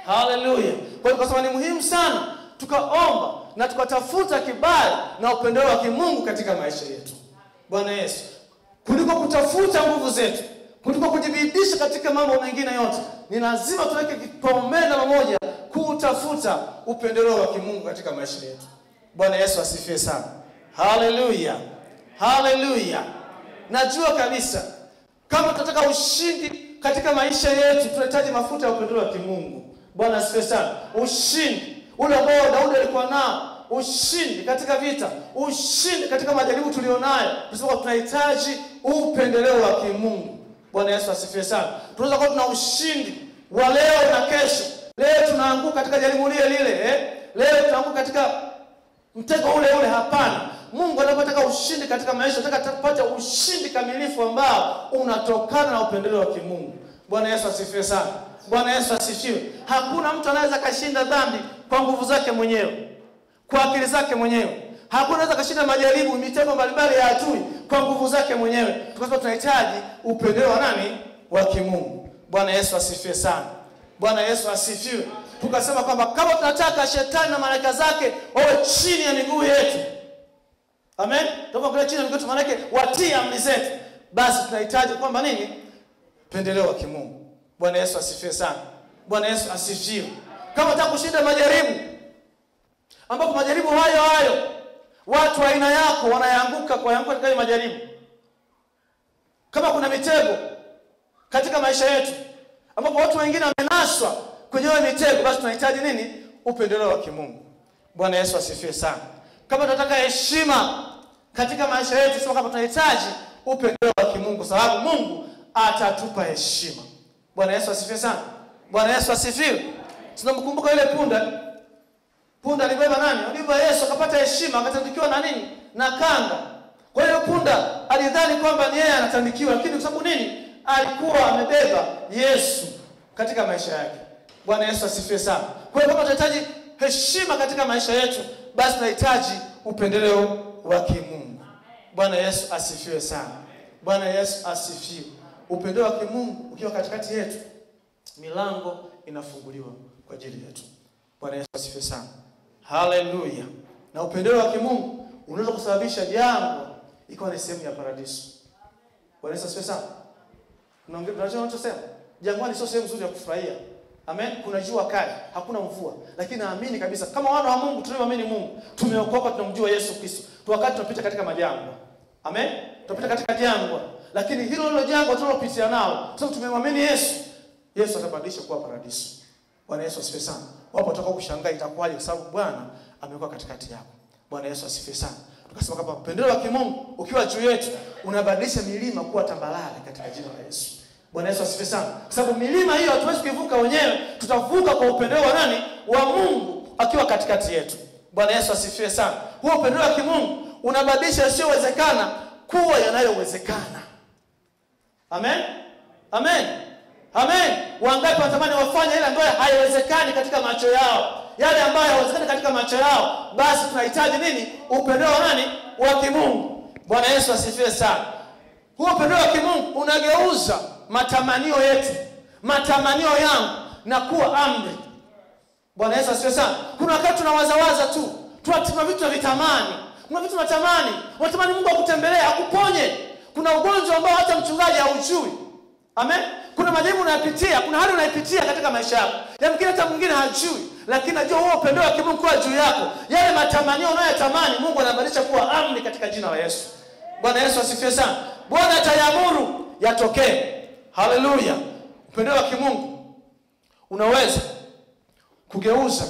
haleluya kwa hiyo tukasema ni muhimu sana tukaomba na tukatafuta kibali na upendeleo wa kimungu katika maisha yetu bwana yesu kuliko kutafuta nguvu zetu kuliko kujibidisha katika mambo mengine yote ni lazima tuweke kipaumbele namba moja kutafuta upendeleo wa kimungu katika maisha yetu bwana yesu asifiwe sana haleluya haleluya najua kabisa kama tunataka ushindi katika maisha yetu tunahitaji mafuta ya upendeleo wa kimungu bwana asifiwe sana ushindi ule ambao daudi alikuwa nao ushindi katika vita ushindi katika majaribu tulionayo tunasema tunahitaji upendeleo wa kimungu bwana yesu asifiwe sana tunaweza kuwa tuna ushindi wa leo na kesho leo tunaanguka katika jaribu lile lile eh? leo tunaanguka katika mtego ule ule hapana mungu anapotaka ushindi katika maisha anataka tupate ushindi kamilifu ambao unatokana na upendeleo wa kimungu bwana yesu asifiwe sana bwana yesu asifiwe hakuna mtu anaweza akashinda dhambi kwa nguvu zake mwenyewe kwa akili zake mwenyewe hakuna anaweza akashinda majaribu mitego mbalimbali ya adui kwa nguvu zake mwenyewe tukasema tunahitaji upendeleo wa nani wa kimungu bwana yesu asifiwe sana bwana yesu asifiwe tukasema kwamba kama tunataka shetani na malaika zake wawe chini ya miguu yetu amen tunapokuwa chini ya miguu yetu maanake watii amri zetu basi tunahitaji kwamba nini pendeleo wa kimungu bwana yesu asifiwe sana bwana yesu asifiwe kama unataka kushinda majaribu ambapo majaribu hayo hayo watu wa aina yako wanayanguka kuanguka katika hayo majaribu kama kuna mitego katika maisha yetu ambapo watu wengine wamenaswa kwenye hiyo mitego basi tunahitaji nini upendeleo wa kimungu bwana yesu asifiwe sana kama tunataka heshima katika maisha yetu sema kama tunahitaji upendeleo wa kimungu kwa sababu mungu atatupa heshima bwana yesu asifiwe sana bwana yesu asifiwe tunamkumbuka yule punda punda alibeba nani alibeba yesu akapata heshima akatandikiwa na nini na kanga kwa hiyo punda alidhani kwamba ni yeye anatandikiwa lakini kwa sababu nini alikuwa amebeba yesu katika maisha yake bwana yesu asifiwe sana kwa hiyo kama tunahitaji heshima katika maisha yetu basi tunahitaji upendeleo wa kimungu bwana yesu asifiwe sana bwana yesu asifiwe upendeleo wa kimungu ukiwa katikati yetu milango inafunguliwa kwa ajili yetu bwana yesu asifiwe sana haleluya na upendeleo wa kimungu unaweza kusababisha jangwa ikawa ni sehemu ya paradiso bwana yesu asifiwe sana Unaongea- unajua unachosema jangwani sio sehemu nzuri ya kufurahia amen kuna jua kali hakuna mvua lakini naamini kabisa kama wana wa mungu tunaoamini mungu tumeokoka tunamjua yesu kristo tu wakati tunapita katika majangwa amen tunapita katika jangwa lakini hilo hilo jangwa tunalopitia nao sababu tumemwamini yesu yesu atabadilisha kuwa paradiso bwana yesu asifiwe sana wapo watakao kushangaa itakuwaje kwa sababu bwana amekuwa katikati yako bwana yesu asifiwe sana tukasema kwamba upendeleo wa kimungu ukiwa juu yetu unabadilisha milima kuwa tambalale katika jina la yesu bwana yesu asifiwe sana kwa sababu milima hiyo hatuwezi kuivuka wenyewe tutavuka kwa upendeleo wa nani wa mungu akiwa katikati yetu bwana yesu asifiwe sana huo upendeleo wa kimungu unabadilisha yasiyowezekana kuwa yanayowezekana amen amen amen wangapi wanatamani wafanye ile ambayo haiwezekani katika macho yao yale ambayo hayawezekani katika macho yao basi tunahitaji nini upendeleo wa nani wa kimungu bwana yesu asifiwe sana huo upendeleo wa kimungu unageuza matamanio yetu matamanio yangu na kuwa amri bwana yesu asifiwe sana kuna wakati tunawazawaza tu tuna tuna vitu tunavitamani kuna vitu tunatamani unatamani mungu akutembelee akuponye kuna ugonjwa ambao hata mchungaji haujui amen kuna majaribu unayapitia kuna hali unaipitia katika maisha yako yamkini hata mwingine hajui lakini najua huo upendeo wa kimungu kuwa juu yako yale matamanio unayotamani mungu anabadilisha kuwa amri katika jina la yesu bwana yesu asifiwe sana bwana atayamuru yatokee haleluya upendeo wa kimungu unaweza kugeuza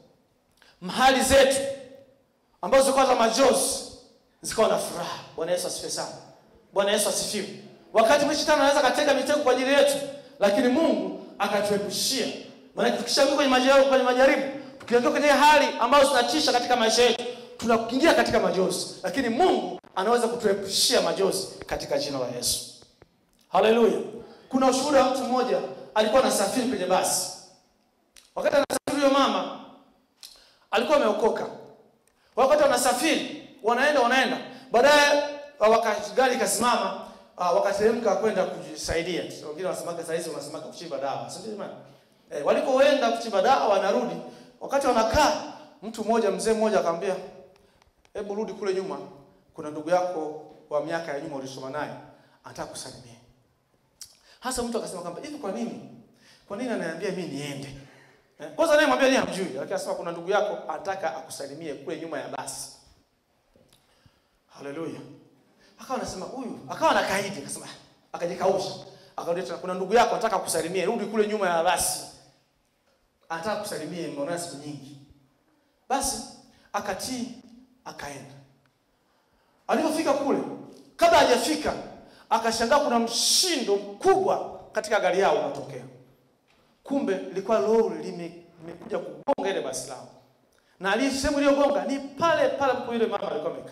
mahali zetu ambazo zilikuwa za majozi zikawa na furaha bwana yesu asifiwe sana bwana yesu asifiwe wakati mwingine shetani anaweza akatega mitego kwa ajili yetu lakini mungu akatuepushia maanake tukishaingia kwenye majaribu, kwenye majaribu tukiingia kwenye hali ambazo zinatisha katika maisha yetu tunaingia katika majozi lakini mungu anaweza kutuepushia majozi katika jina la yesu haleluya kuna ushuhuda wa mtu mmoja alikuwa anasafiri kwenye basi wakati anasafiri huyo mama alikuwa ameokoka wakati wanasafiri wanaenda wanaenda baadaye uh, waka- gari ikasimama uh, wakateremka kwenda kujisaidia wengine wanasemaga saizi wanasemaga kuchimba dawa si ndio jamani Eh, walipoenda kuchimba dawa wanarudi, wakati wanakaa, mtu mmoja mzee mmoja akamwambia, hebu rudi kule nyuma, kuna ndugu yako wa miaka ya nyuma ulisoma naye anataka kusalimia. Hasa mtu akasema kwamba hivi, kwa nini, kwa nini ananiambia mimi niende? Eh, kwanza naye mwambia yeye hamjui, lakini akasema kuna ndugu yako anataka akusalimie kule nyuma ya basi. Haleluya. Akawa anasema huyu, akawa anakaidi, akasema akajikausha. Akarudi tena kuna ndugu yako anataka kusalimia, rudi kule nyuma ya basi. Anataka kusalimia, mmeona siku nyingi. Basi akatii, akaenda. Alipofika kule, kabla hajafika, akashangaa kuna mshindo mkubwa katika gari yao unatokea. Kumbe ilikuwa lori lime- limekuja kugonga ile basi lao, na ali sehemu iliyogonga ni pale pale ambapo yule mama alikuwa amekaa.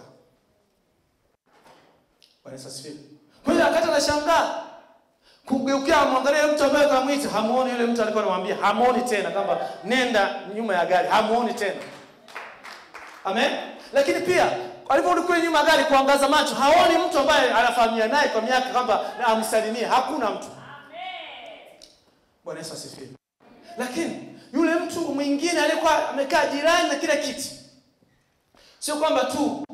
Bwana Yesu asifiwe. Kwa hiyo akati anashangaa kumgeukia amwangalie mtu ambaye akamwita, hamuoni yule mtu alikuwa anamwambia, hamuoni tena kwamba nenda nyuma ya gari, hamuoni tena. Amen. Lakini pia aliporudi kule nyuma ya gari kuangaza macho, haoni mtu ambaye anafahamia naye kwa miaka kwamba amsalimie, hakuna mtu. Bwana Yesu asifiwe. Lakini yule mtu mwingine aliyekuwa amekaa jirani na kile kiti, sio kwamba tu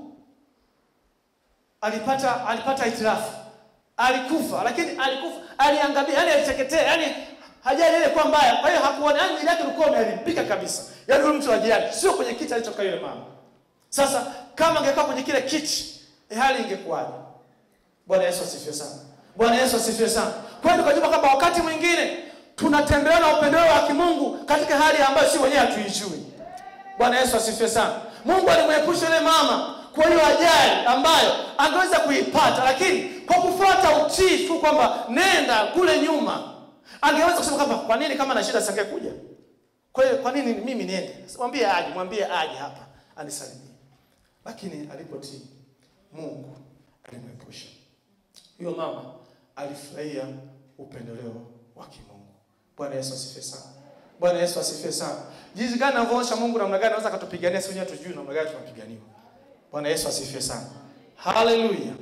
alipata alipata itirafu, alikufa, lakini alikufa, aliangamia, yani aliteketea, yani hajali ile kwa mbaya. Kwa hiyo hakuona, yani mwili wake ulikuwa umeharibika kabisa, yani yule mtu wa jirani, sio kwenye kiti alichokaa yule mama. Sasa kama angekaa kwenye kile kiti, eh, hali ingekuwaje? Bwana Yesu asifiwe sana. Bwana Yesu asifiwe sana. Kwa hiyo tukajua kwamba wakati mwingine tunatembea na upendeleo wa kimungu katika hali ambayo si wenyewe hatuijui. Bwana Yesu asifiwe sana. Mungu alimwepusha yule mama kwa hiyo ajali ambayo angeweza kuipata, lakini kwa kufuata utii tu kwamba nenda kule nyuma, angeweza kusema kwamba kwa nini kama na shida singekuja. Kwa hiyo kwa nini mimi niende? Mwambie aje, mwambie aje hapa anisalimie. Lakini alipotii Mungu alimwepusha. Huyo mama alifurahia upendeleo wa kimungu. Bwana Yesu asifiwe sana. Bwana Yesu asifiwe sana. Jinsi gani anavyoonyesha Mungu namna gani anaweza akatupigania sisi wenyewe tujui namna gani tunapiganiwa. Bwana Yesu asifiwe sana. Haleluya.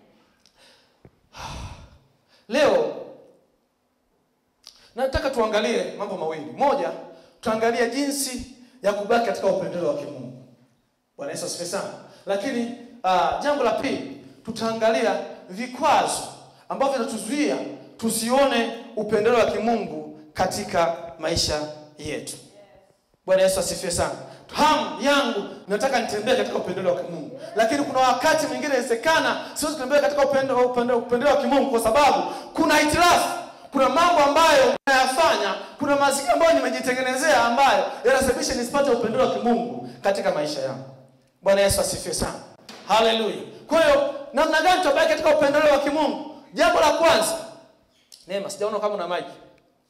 Leo nataka tuangalie mambo mawili. Moja, tuangalie jinsi ya kubaki katika upendeleo wa kimungu. Bwana Yesu asifiwe sana. Lakini uh, jambo la pili tutaangalia vikwazo ambavyo vinatuzuia tusione upendeleo wa kimungu katika maisha yetu. Bwana Yesu asifiwe sana. Hamu yangu nataka nitembee katika upendeleo wa kimungu, lakini kuna wakati mwingine inawezekana siwezi kutembea katika upendeleo upendeleo upendeleo wa kimungu kwa sababu kuna hitilafu, kuna mambo ambayo nayafanya, kuna mazingira ambayo nimejitengenezea ambayo yanasababisha nisipate upendeleo wa kimungu katika maisha yangu. Bwana Yesu asifiwe sana. Haleluya. Kwa hiyo namna gani tutabaki katika upendeleo wa kimungu? Jambo la kwanza, Neema, sijaona kama una maji.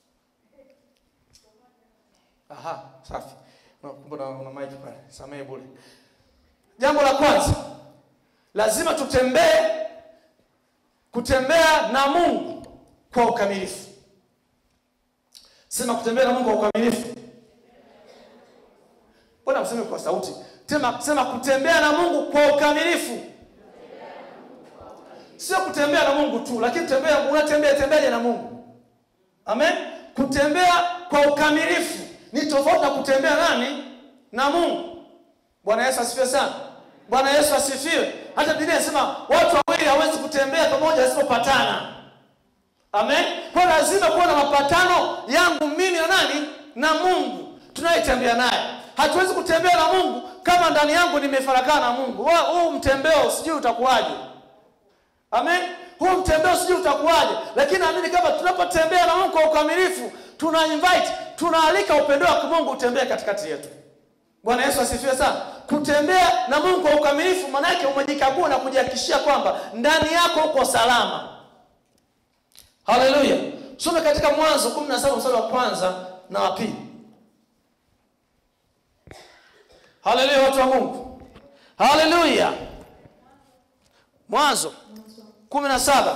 Aha, safi. No, kumbe una, una maji pale. Samehe bure. Jambo la kwanza, lazima tutembee kutembea na Mungu kwa ukamilifu. Sema kutembea na Mungu kwa ukamilifu. Mbona mseme kwa sauti? Sema, sema kutembea na Mungu kwa ukamilifu. Sio kutembea na Mungu tu, lakini tembea unatembea tembeaje na Mungu? Amen. Kutembea kwa ukamilifu ni tofauti na kutembea nani? Na Mungu. Bwana Yesu asifiwe sana. Bwana Yesu asifiwe. Hata Biblia inasema watu wawili hawezi kutembea pamoja wasipopatana. Amen. Kwa lazima kuwa na mapatano yangu mimi na nani? Na Mungu tunayetembea naye. Hatuwezi kutembea na Mungu kama ndani yangu nimefarakana na Mungu. Wa- Huu mtembeo sijui utakuwaje. Amen. Huu mtembeo sijui utakuwaje, lakini naamini kama tunapotembea na Mungu kwa ukamilifu, tuna invite, tunaalika upendo wa Mungu utembee katikati yetu. Bwana Yesu asifiwe sana. Kutembea na Mungu kwa ukamilifu, maana yake umejikagua na kujihakikishia kwamba ndani yako uko salama. Haleluya. Tusome katika Mwanzo 17 mstari wa kwanza na wa pili. Haleluya, watu wa Mungu. Haleluya. Mwanzo kumi na saba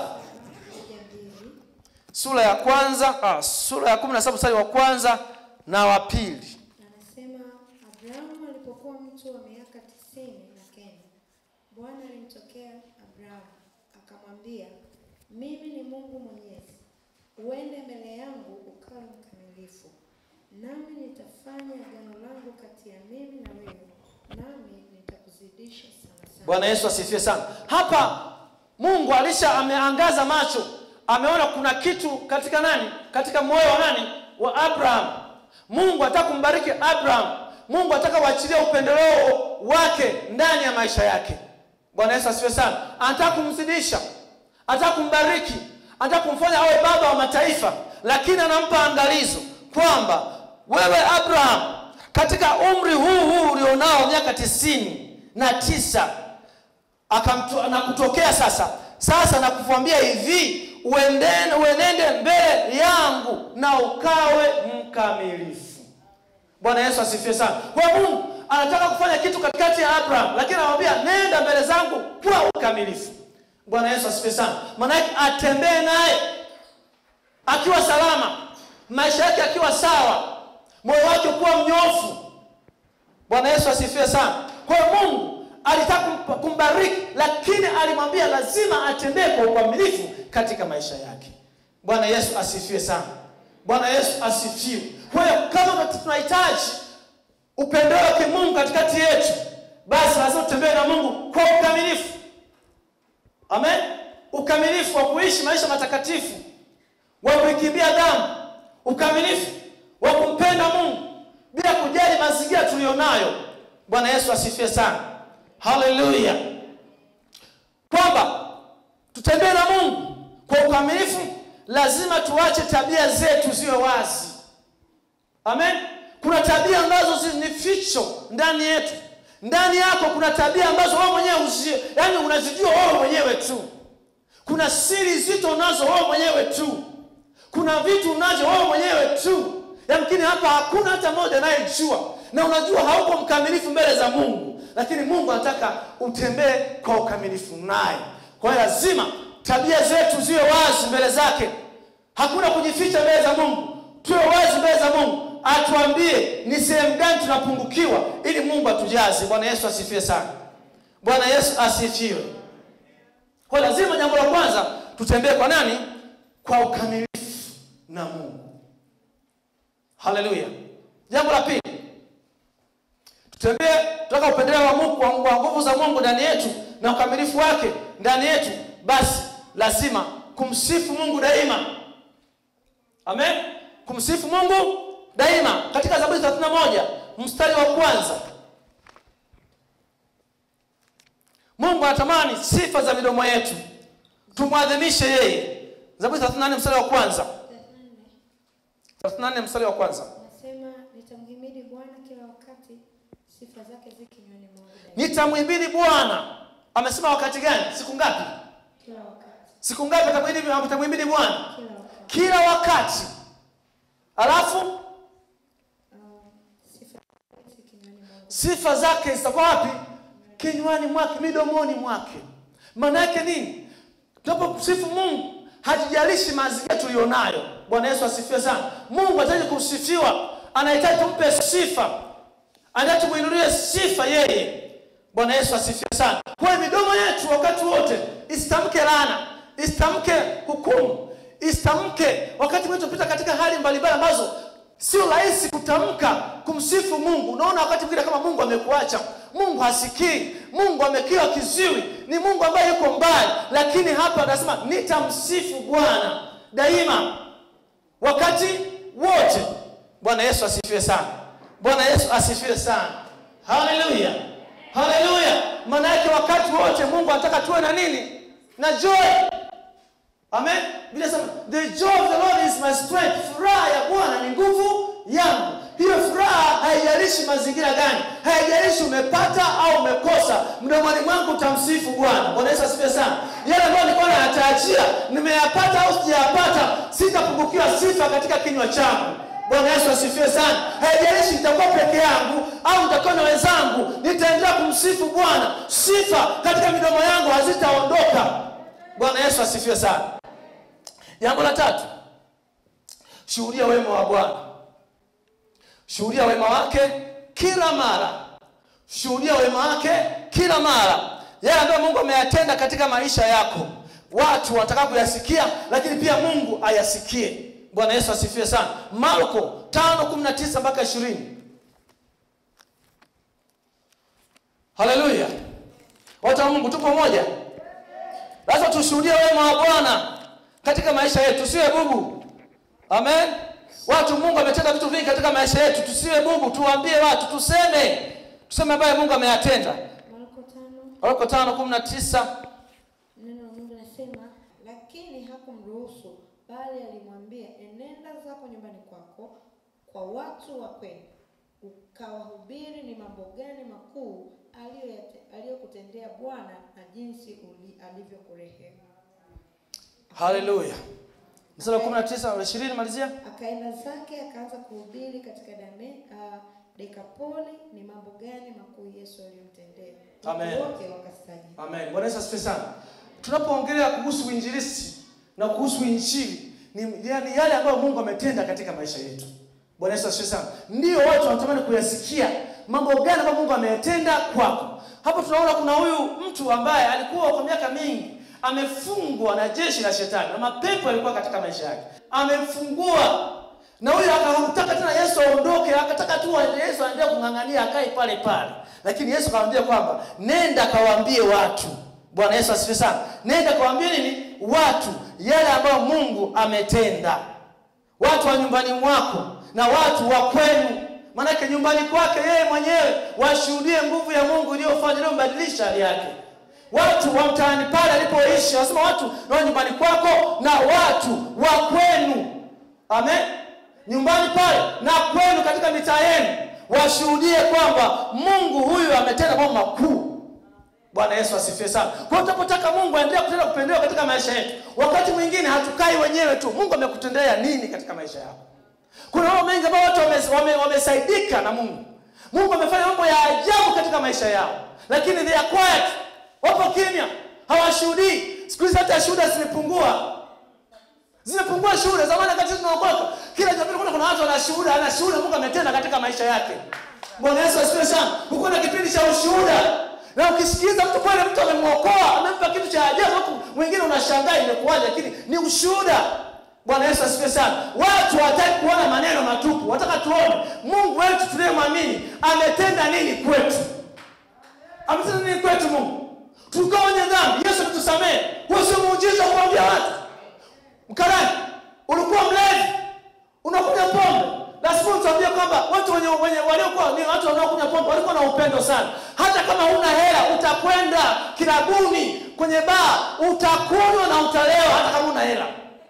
sura ya kwanza ah, sura ya kumi na saba mstari wa kwanza na wa pili. Anasema Abrahamu alipokuwa mtu wa miaka tisini na kenda, Bwana alimtokea Abrahamu akamwambia, mimi ni Mungu Mwenyezi, uende mbele yangu ukawe mkamilifu, nami nitafanya agano langu kati ya mimi na wewe, nami nitakuzidisha sana sana. bwana yesu asifiwe sana hapa mungu alisha ameangaza macho ameona kuna kitu katika nani katika moyo wa nani wa abraham mungu ataka kumbariki abraham mungu ataka uachilie upendeleo wake ndani ya maisha yake bwana yesu asifiwe sana anataka kumzidisha anataka kumbariki anataka kumfanya awe baba wa mataifa lakini anampa angalizo kwamba wewe abraham katika umri huu huu ulionao miaka tisini na tisa akamto- na kutokea sasa sasa nakukwambia hivi uendene, uenende mbele yangu na ukawe mkamilifu bwana yesu asifiwe sana kwa mungu anataka kufanya kitu katikati ya abraham lakini anamwambia nenda mbele zangu kwa ukamilifu bwana yesu asifiwe sana maanake atembee naye akiwa salama maisha yake akiwa sawa moyo wake kuwa mnyofu bwana yesu asifiwe sana kwa hiyo mungu alitaka kumpa- kumbariki lakini alimwambia lazima atembee kwa ukamilifu katika maisha yake bwana yesu asifiwe sana bwana yesu asifiwe kwa hiyo kama tunahitaji upendo wake mungu katikati yetu basi lazima tutembee na mungu kwa ukamilifu amen ukamilifu wa kuishi maisha matakatifu wa kuikimbia damu ukamilifu wa kumpenda mungu bila kujali mazingira tuliyonayo bwana yesu asifiwe sana haleluya kwamba tutembee na mungu kwa ukamilifu lazima tuache tabia zetu ziwe wazi amen kuna tabia ambazo zi- ni ficho ndani yetu ndani yako kuna tabia ambazo wewe mwenyewe uzi, yani unazijua wewe mwenyewe tu kuna siri zito unazo wewe mwenyewe tu kuna vitu unazo wewe mwenyewe tu yamkini hapa hakuna hata mmoja anayejua na unajua hauko mkamilifu mbele za mungu lakini mungu anataka utembee kwa ukamilifu naye kwa hiyo lazima tabia zetu ziwe wazi mbele zake hakuna kujificha mbele za mungu tuwe wazi mbele za mungu atuambie ni sehemu gani tunapungukiwa ili mungu atujaze bwana yesu asifiwe sana bwana yesu asifiwe kwa hiyo lazima jambo la kwanza tutembee kwa nani kwa ukamilifu na mungu haleluya jambo la pili tutembee toka upendeleo wa mungu wa wa nguvu za mungu ndani yetu na ukamilifu wake ndani yetu basi lazima kumsifu mungu daima amen kumsifu mungu daima katika zaburi 31 mstari wa kwanza mungu anatamani sifa za midomo yetu tumwadhimishe yeye zaburi 34 mstari wa kwanza 34 mstari wa kwanza Nasema nitamhimidi Bwana kila wakati, sifa zake zi kinywani mwangu daima. nitamhimidi bwana amesema wakati gani siku ngapi Kila wakati, siku ngapi atamhimidi atamhimidi bwana kila wakati. kila wakati alafu Um, sifa zake zi kinywani mwangu. sifa zake zitakuwa wapi kinywani mwake midomoni mwake maana yake nini tunapomsifu mungu hatujalishi mazingira tuliyonayo bwana yesu asifiwe sana mungu anahitaji kusifiwa anahitaji tumpe sifa anahitaji tumuinulie sifa yeye bwana yesu asifiwe sana kwa hiyo midomo yetu wakati wote isitamke laana isitamke hukumu isitamke wakati mwingine tunapita katika hali mbalimbali ambazo sio rahisi kutamka kumsifu mungu unaona wakati mwingine kama mungu amekuacha mungu hasikii mungu amekiwa kiziwi ni mungu ambaye yuko mbali lakini hapa anasema nitamsifu bwana daima wakati wote bwana yesu asifiwe sana bwana yesu asifiwe sana haleluya haleluya maana yake wakati wote mungu anataka tuwe na nini na joy amen Biblia inasema the joy of the lord is my strength furaha ya bwana ni nguvu yangu hiyo furaha haijalishi mazingira gani haijalishi umepata au umekosa mdomoni mwangu utamsifu bwana bwana yesu asifiwe sana yale ambayo nilikuwa nayatarajia nimeyapata au sijayapata sitapungukiwa sifa katika kinywa changu bwana yesu asifiwe sana haijalishi nitakuwa peke yangu au nitakuwa na wenzangu nitaendelea kumsifu bwana sifa katika midomo yangu hazitaondoka bwana yesu asifiwe sana jambo la tatu shuhudia wema wa bwana shuhudia wema wake kila mara shuhudia wema wake kila mara yale ambayo mungu ameyatenda katika maisha yako watu wanataka kuyasikia lakini pia mungu ayasikie bwana yesu asifiwe sana marko 5:19 mpaka 20 haleluya watu wa mungu tupo moja lazima tushuhudie wema wa bwana katika maisha yetu tusiwe bubu amen watu mungu ametenda vitu vingi katika maisha yetu tusiwe bubu tuwaambie watu tuseme tuseme ambayo mungu ameyatenda Marko tano marko 5:19 neno la Mungu linasema, lakini hakumruhusu bali alimwambia, enenda zako nyumbani kwako kwa watu wa kwenu, ukawahubiri ni mambo gani makuu aliyoyate- aliyokutendea Bwana na jinsi uli- alivyokurehemu. haleluya mstari wa 19 na 20 malizia Akaenda zake akaanza kuhubiri katika Dane, uh, Dekapoli ni mambo gani makuu Yesu aliyomtendea. Watu Amen. Wote wakastaajabu. amen bwana yesu asifiwe sana tunapoongelea kuhusu uinjilisti na kuhusu injili ni yani yale ambayo mungu ametenda katika maisha yetu bwana yesu asifiwe sana ndio watu wanatamani kuyasikia mambo gani ambayo mungu ameyatenda kwako hapo tunaona kuna huyu mtu ambaye alikuwa kwa miaka mingi amefungwa na jeshi la shetani na mapepo yalikuwa katika maisha yake amefungua na huyo akataka tena yesu aondoke akataka tu yesu aendelee kung'ang'ania akae pale pale lakini yesu akamwambia kwamba nenda kawaambie watu bwana yesu asifiwe sana nenda kawaambie nini watu yale ambayo mungu ametenda watu wa nyumbani mwako na watu wa kwenu maanake nyumbani kwake yeye mwenyewe washuhudie nguvu ya mungu iliyofanya iliyombadilisha hali yake watu wa mtaani pale alipoishi wanasema watu na wa nyumbani kwako na watu wa kwenu amen nyumbani pale na kwenu katika mitaa yenu washuhudie kwamba mungu huyu ametenda mambo makuu bwana yesu asifiwe sana kwa hiyo tunapotaka mungu aendelee kutenda kupendewa katika maisha yetu wakati mwingine hatukai wenyewe tu mungu amekutendea nini katika maisha yako kuna mambo mengi ambayo watu wamesaidika wame, wamesaidika na mungu mungu amefanya mambo ya ajabu katika maisha yao lakini they are quiet wapo kimya hawashuhudii siku hizi hata shuhuda zimepungua zimepungua shuhuda zamani wakati tunaokoka kila jamii kuna kuna watu wana shuhuda ana shuhuda mungu ametenda katika maisha yake bwana yesu asifiwe sana huko na kipindi cha ushuhuda na ukisikiliza mtu kweli mtu amemwokoa amempa kitu cha ajabu huku mwingine unashangaa imekuwaje lakini ni ushuhuda bwana yesu asifiwe sana watu hawataki kuona maneno matupu wataka tuone mungu wetu tunayemwamini ametenda nini kwetu ametenda nini kwetu mungu tulikuwa wenye dhambi yesu kutusamehe huo sio muujiza wa kuambia watu mkarani ulikuwa mlevi unakunywa pombe lazima utuambie kwamba watu wenye, wenye waliokuwa ni watu wanaokunywa pombe walikuwa na upendo sana hata kama huna hela utakwenda kilabuni kwenye baa utakunywa na utalewa hata kama huna hela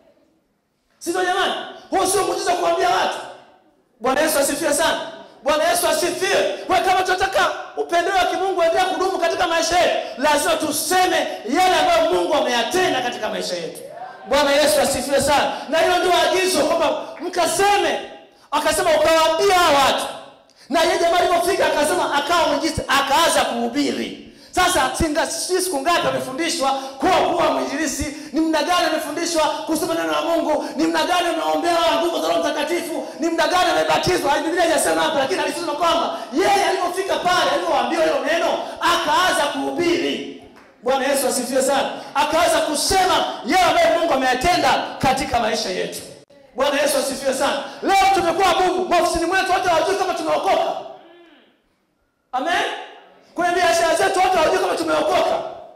sivyo jamani huo sio muujiza kuambia watu bwana yesu asifiwe sana bwana yesu asifiwe kwa hiyo kama tunataka upendeo wa kimungu endelea kudumu katika maisha yetu lazima tuseme yale ambayo mungu ameyatenda katika maisha yetu bwana yesu asifiwe sana na hilo ndio agizo kwamba mkaseme akasema ukawaambia hawa watu na yeye jamaa alipofika akasema akawa mwinjilisti akaanza kuhubiri sasa singa- sijui siku ngapi amefundishwa kuwa kuwa mwinjilisi ni mna gani amefundishwa kusoma neno la mungu ni mna gani ameombea nguvu za roho mtakatifu ni mna gani amebatizwa biblia hajasema hapa lakini alisema kwamba yeye alipofika pale alivyoambiwa hilo neno akaanza kuhubiri bwana yesu asifiwe sana akaanza kusema yeye ambaye mungu ameyatenda katika maisha yetu bwana yesu asifiwe sana leo tumekuwa bubu maofisini mwetu hata hawajui kama tumeokoka amen kwenye biashara zetu watu hawajui kama tumeokoka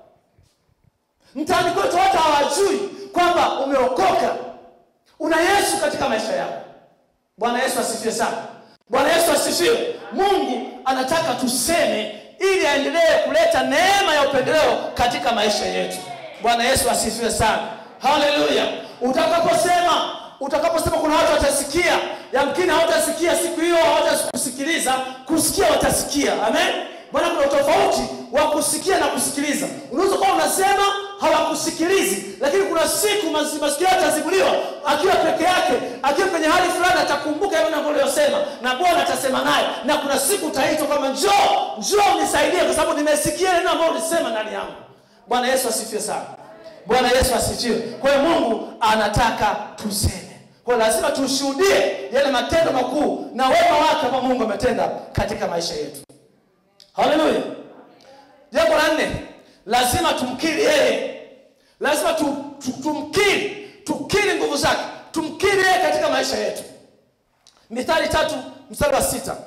mtaani kwetu watu hawajui kwamba umeokoka una yesu katika maisha yako bwana yesu asifiwe sana bwana yesu asifiwe mungu anataka tuseme ili aendelee kuleta neema ya upendeleo katika maisha yetu bwana yesu asifiwe sana haleluya utakaposema utakaposema kuna watu watasikia yamkini hawatasikia siku hiyo hawatakusikiliza kusikia watasikia amen maana kuna utofauti wa kusikia na kusikiliza unaweza kuwa unasema hawakusikilizi lakini kuna siku mas- masikio yake atazibuliwa akiwa peke yake akiwa kwenye hali fulani atakumbuka yale mambo aliyosema na bwana atasema naye na kuna siku utaitwa kwamba njoo njoo nisaidie kwa sababu nimesikia neno ambalo ulisema ndani yangu bwana yesu asifiwe sana bwana yesu asifiwe kwa hiyo mungu anataka tuseme kwa hiyo lazima tushuhudie yale matendo makuu na wema wake ambao mungu ametenda katika maisha yetu haleluya jambo la nne lazima tumkiri yeye lazima tu, tu, tumkiri tukiri nguvu zake tumkiri yeye katika maisha yetu mithali tatu mstari wa sita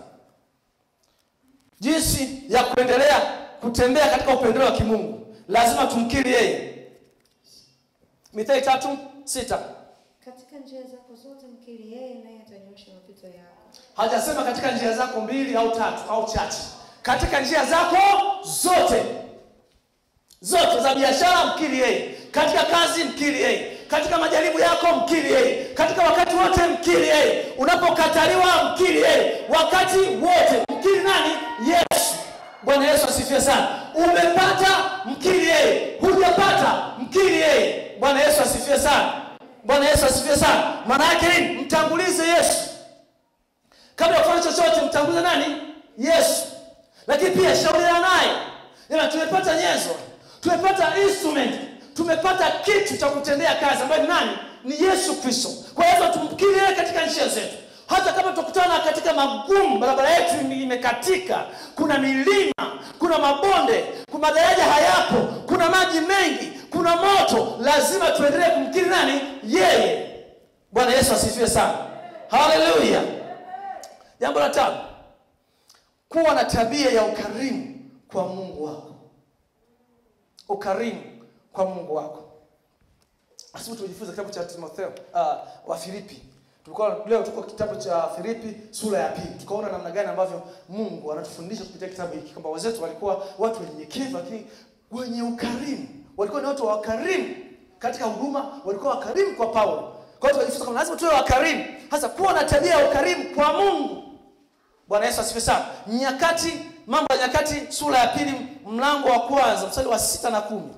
jinsi ya kuendelea kutembea katika upendeleo wa kimungu lazima tumkiri yeye mithali tatu sita katika njia zako zote mkiri yeye naye atanyosha mapito yako hajasema katika njia zako mbili au tatu au chache katika njia zako zote zote za biashara mkiri yeye katika kazi mkiri yeye katika majaribu yako mkiri yeye katika wakati wote mkiri yeye unapokataliwa mkiri yeye wakati wote mkiri nani yesu bwana yesu asifiwe sana umepata mkiri yeye hujapata mkiri yeye bwana yesu asifiwe sana bwana yesu asifiwe sana maana yake nini mtangulize yesu kabla ya kufanya chochote mtangulize nani yesu lakini pia shauriana naye Jamani, tumepata nyenzo tumepata instrument tumepata kitu cha kutendea kazi ambayo ni nani ni yesu kristo kwa hivyo tumkiri yeye katika njia zetu hata kama tutakutana katika magumu barabara yetu ime- imekatika kuna milima kuna mabonde kuna madaraja hayapo kuna maji mengi kuna moto lazima tuendelee kumkiri nani yeye bwana yesu asifiwe sana haleluya jambo la tano kuwa na tabia ya ukarimu kwa mungu wako ukarimu kwa mungu wako asibu tumejifunza kitabu cha timotheo uh, wa filipi tulikuwa leo tuko kitabu cha filipi sura ya pili tukaona namna gani ambavyo mungu anatufundisha kupitia kitabu hiki kwamba wazetu walikuwa watu wenyenyekevu lakini wenye ukarimu walikuwa ni watu wa wakarimu katika huduma walikuwa wakarimu kwa paulo kwa hiyo tukajifunza kwamba lazima tuwe wakarimu hasa kuwa na tabia ya ukarimu kwa mungu bwana yesu asifiwe sana nyakati mambo ya nyakati sura ya pili mlango wa kwanza mstari wa sita na kumi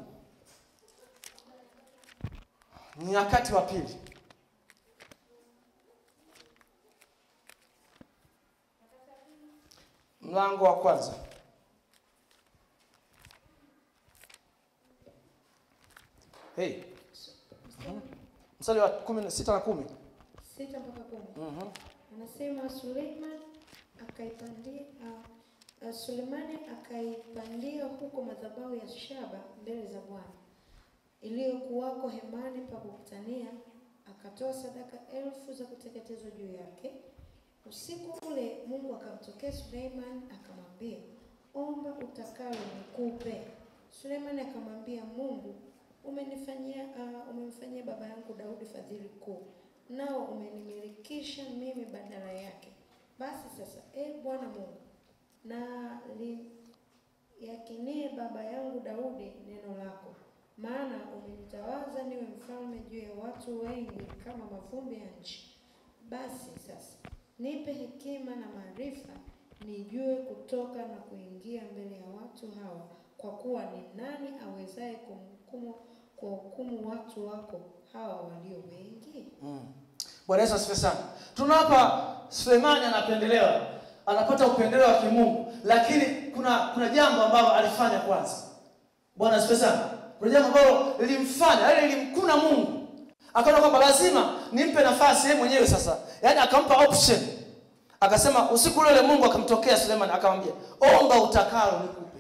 nyakati wa pili mlango wa kwanza hey. mstari wa kumi na sita na kumi sita mpaka kumi Mhm. anasema Suleiman akaipandia uh, uh, Sulemani akaipandia huko madhabahu ya shaba mbele za Bwana iliyokuwako hemani pa kukutania, akatoa sadaka elfu za kuteketezwa juu yake. Usiku ule Mungu akamtokea Suleiman akamwambia, omba utakalo nikupe. Sulemani akamwambia Mungu, umenifanyia uh, umemfanyia baba yangu Daudi fadhili kuu, nao umenimilikisha mimi badala yake. Basi sasa, e Bwana Mungu, na liyakinie baba yangu Daudi neno lako, maana umenitawaza niwe mfalme juu ya watu wengi kama mavumbi ya nchi. Basi sasa nipe hekima na maarifa, nijue kutoka na kuingia mbele ya watu hawa, kwa kuwa ni nani awezaye kumhukumu kuwahukumu watu wako hawa walio wengi? Mm. bwana yesu asifiwe sana tuna hapa sulemani anapendelewa anapata upendeleo wa kimungu lakini kuna kuna jambo ambalo alifanya kwanza bwana asifiwe sana kuna jambo ambalo lilimfanya yaani lilimkuna mungu akaona kwamba lazima nimpe nafasi yeye mwenyewe sasa yaani akampa option akasema usiku ule ule mungu akamtokea sulemani akamwambia omba utakalo nikupe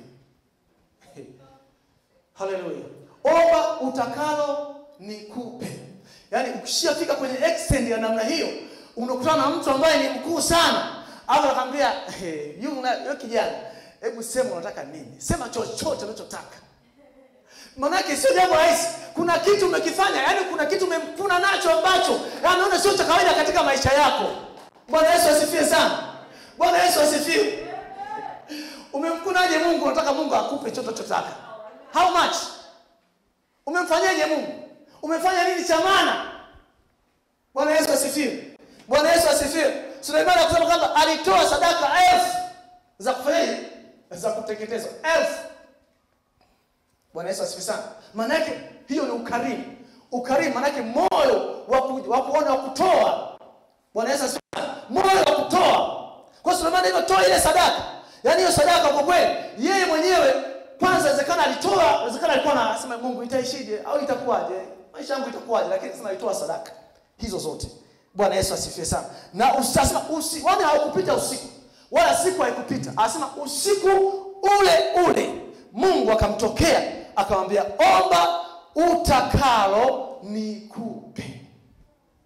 haleluya omba utakalo nikupe yaani ukishafika kwenye extend ya namna hiyo unakutana na mtu ambaye ni mkuu sana au akamwambia hey, yo kijana hebu sema unataka nini sema chochote unachotaka manake sio jambo rahisi kuna kitu umekifanya yaani kuna kitu umemkuna nacho ambacho anaona sio cha kawaida katika maisha yako bwana yesu asifiwe sana bwana yesu asifiwe umemkunaje mungu unataka mungu akupe chote unachotaka how much umemfanyaje mungu umefanya nini cha maana bwana yesu asifiwe bwana yesu asifiwe suleimani akusema kwamba alitoa sadaka elfu za kufanyaje za kuteketezwa elfu bwana yesu asifiwe sana maanake hiyo ni ukarimu ukarimu maanake moyo wa ku- wa kuona wa kutoa bwana yesu asifiwe sana moyo wa kutoa kwa sulemani alivyotoa ile sadaka yaani hiyo sadaka kwa kweli yeye mwenyewe kwanza inawezekana alitoa inawezekana alikuwa anasema mungu itaishije au itakuwaje maisha yangu itakuwaje lakini sema alitoa sadaka hizo zote bwana yesu asifiwe sana na usasema usi, wala haukupita usiku wala siku haikupita anasema usiku ule ule mungu akamtokea akamwambia omba utakalo nikupe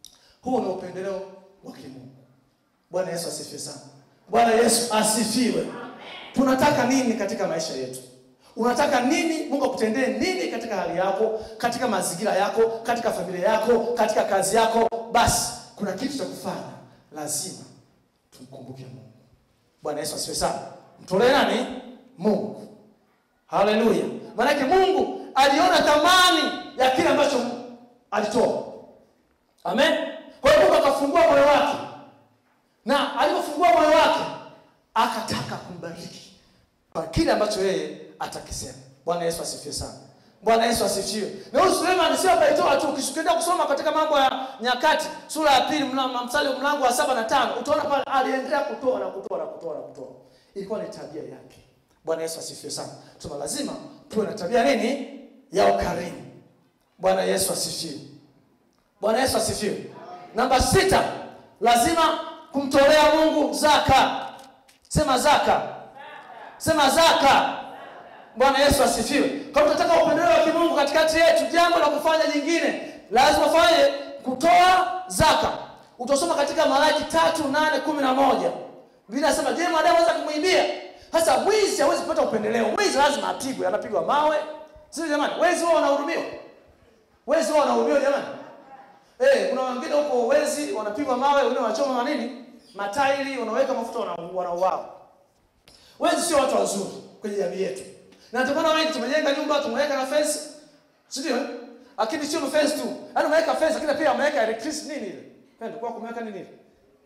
Huu ni upendeleo wa kimungu. Bwana Yesu asifiwe sana. Bwana Yesu asifiwe. Tunataka nini katika maisha yetu? Unataka nini? Mungu akutendee nini katika hali yako, katika mazingira yako, katika familia yako, katika kazi yako? Basi kuna kitu cha kufanya, lazima tumkumbuke Mungu. Bwana Yesu asifiwe sana. Mtolee nani? Mungu. Haleluya! Maanake Mungu aliona thamani ya kile ambacho alitoa. Amen. Kwa hiyo Mungu akafungua moyo wake, na alipofungua moyo wake akataka kumbariki kwa kile ambacho yeye atakisema. Bwana Yesu asifiwe sana. Bwana Yesu asifiwe. Na huyu Suleiman sio abaitoa tu. Ukishuhudia kusoma katika mambo ya Nyakati sura ya pili mla- mstari wa mlango wa saba na tano utaona pale aliendelea kutoa na kutoa na kutoa na kutoa. Ilikuwa ni tabia yake. Bwana Yesu asifiwe sana. Tuna lazima tuwe na tabia nini? Ya ukarimu. Bwana Yesu asifiwe. Bwana Yesu asifiwe. Namba sita, lazima kumtolea Mungu zaka. Sema zaka. Sema zaka. Bwana Yesu asifiwe. Kama tunataka upendeleo wa kimungu katikati yetu, jambo la kufanya jingine, lazima fanye kutoa zaka. Utasoma katika Malaki tatu nane kumi na moja Biblia inasema, je, mwanadamu anaweza kumwibia? Sasa mwizi hawezi kupata upendeleo. Mwizi lazima apigwe, anapigwa mawe, sio jamani? Wezi wao wanahurumiwa, wezi wao wanahurumiwa jamani. Eh, kuna wengine huko wezi wanapigwa mawe, wengine wanachoma manini matairi, wanaweka mafuta, wana- wanauawa. Wezi sio watu wazuri kwenye jamii yetu, na ndio maana wengi tumejenga nyumba tumeweka na fence, si ndio? eh? Lakini sio fence tu, yaani umeweka fence, lakini pia umeweka electricity nini ile pendo kwa kumeweka nini ile